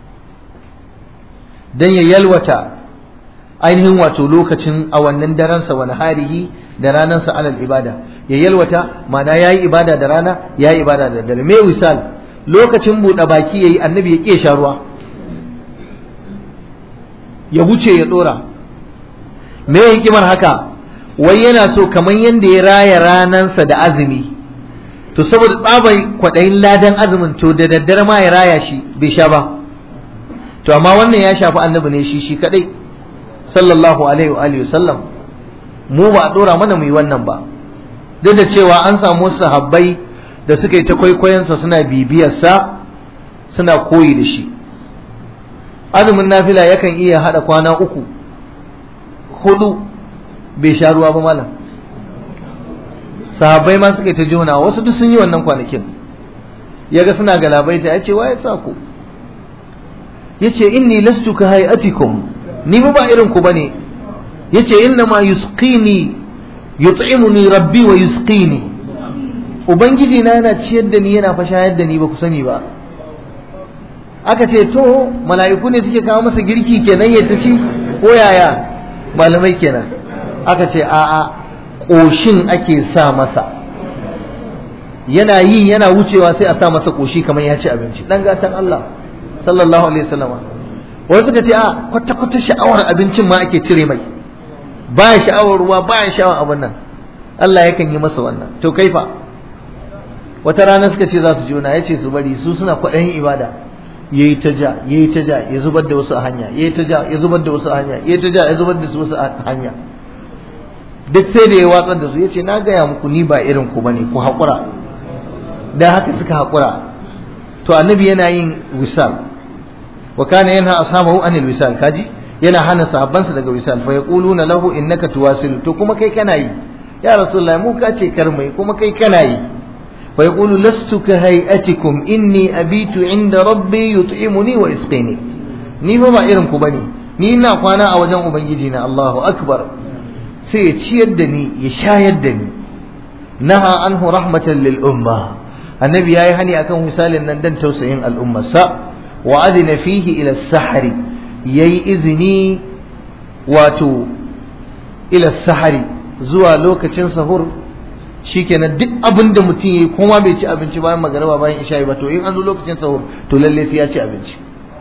dan ya yalwata ainihin wato lokacin awannin daransa wani harihi da ranansa alal ibada ya yalwata mana ya yi ibada da rana ya yi ibada da dare mai wisal lokacin buɗe baki ya yi annabi ya ƙe sha ruwa ya wuce ya ɗora me hikimar haka wai yana so kamar yadda ya raya ranansa da azumi to saboda tsabai kwaɗayin ladan azumin to da daddare ma ya raya shi bai sha ba to amma wannan ya shafi annabi ne shi shi kadai sallallahu alaihi wa alihi sallam mu ba a dora mana mu yi wannan ba duk da cewa an samu sahabbai da suka yi ta kwaikwayonsa suna bibiyarsa suna koyi da shi azumin nafila yakan iya hada kwana uku hudu bai sha ruwa ba malam sahabbai ma suka yi ta jona wasu duk sun yi wannan kwanakin ya ga suna galabaita ya ce waye sa ku ya ce inni lastu ka hayatikum ni ba irin ku bane ya ce inna ma yusqini yut'imuni rabbi wa yusqini ubangiji na yana ciyar da ni yana fashayar da ni ba ku sani ba aka ce to mala'iku ne suke kawo masa girki kenan ya ta ci ko yaya malamai kenan aka ce a'a ƙoshin ake sa masa yana yi yana wucewa sai a sa masa ƙoshi kamar ya ci abinci dan gatan Allah sallallahu alaihi wasallama wani suka ce a kwata kwata sha'awar abincin ma ake cire mai baya sha'awar ruwa baya sha'awar abin nan Allah yakan yi masa wannan to kaifa wata rana suka ce za su juna ya ce su bari su suna kwaɗayin ibada ya yi ta ja ya yi ta ja ya zubar da wasu a hanya ya yi ta ja ya zubar da wasu a hanya ya yi ta ja ya zubar da su wasu a hanya duk sai da ya watsar da su ya ce na gaya muku ni ba irin ku bane ku haƙura da haka suka haƙura to annabi yana yin wisal wa kana yanha ashabahu anil wisal kaji yana hana sahabbansa daga wisal fa yaquluna lahu innaka tuwasil to kuma kai kana yi ya rasulullahi mu ka ce kar mai kuma kai kana yi fa yaqulu lastu ka hay'atikum inni abitu inda rabbi yut'imuni wa yasqini ni fa ba irin ku bane ni ina kwana a wajen ubangiji na Allahu akbar sai ya ciyar da ni ya shayar da ni naha anhu rahmatan lil umma annabi yayi hani akan misalin nan dan tausayin al'ummarsa wa adina fihi ila sahari yayi izini wato ila sahari zuwa lokacin sahur shikenan duk abin da mutum yayi kuma bai ci abinci bayan magariba bayan isha'i ba to in an zo lokacin sahur to lalle sai ya ci abinci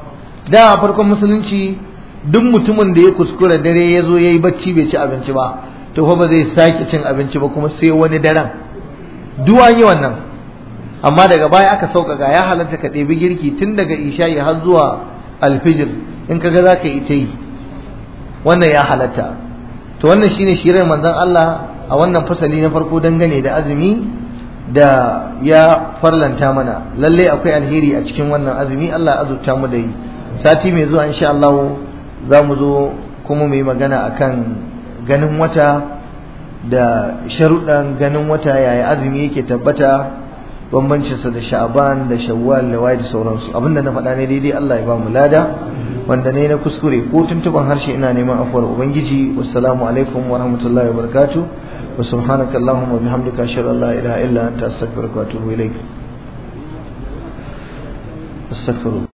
da a farkon musulunci duk mutumin da ya kuskura dare ya zo ya yi bacci bai ci abinci ba to fa ba zai sake cin abinci ba kuma sai wani daren duwa yi wannan amma daga baya aka sauƙaƙa ya halatta ka ɗebi girki tun daga isha'i har zuwa alfijir in ka ga za ka yi ta yi wannan ya halatta to wannan shine shirin manzon Allah a wannan fasali na farko dangane da azumi da ya farlanta mana lalle akwai alheri a cikin wannan azumi Allah ya azurta mu da yi sati mai zuwa insha Allah za mu zo kuma mu yi magana akan ganin wata da sharuɗan ganin wata yaya azumi yake tabbata bambancinsa da sha'aban da shawwal da waye da sauransu abinda na faɗa ne daidai Allah ya ba mu lada wanda ne na kuskure ko tuntuban harshe ina neman afuwar ubangiji wassalamu alaikum wa rahmatullahi wa barakatuh wa subhanaka allahumma bihamdika ashhadu an la ilaha illa anta astaghfiruka wa atubu ilaik astaghfirullah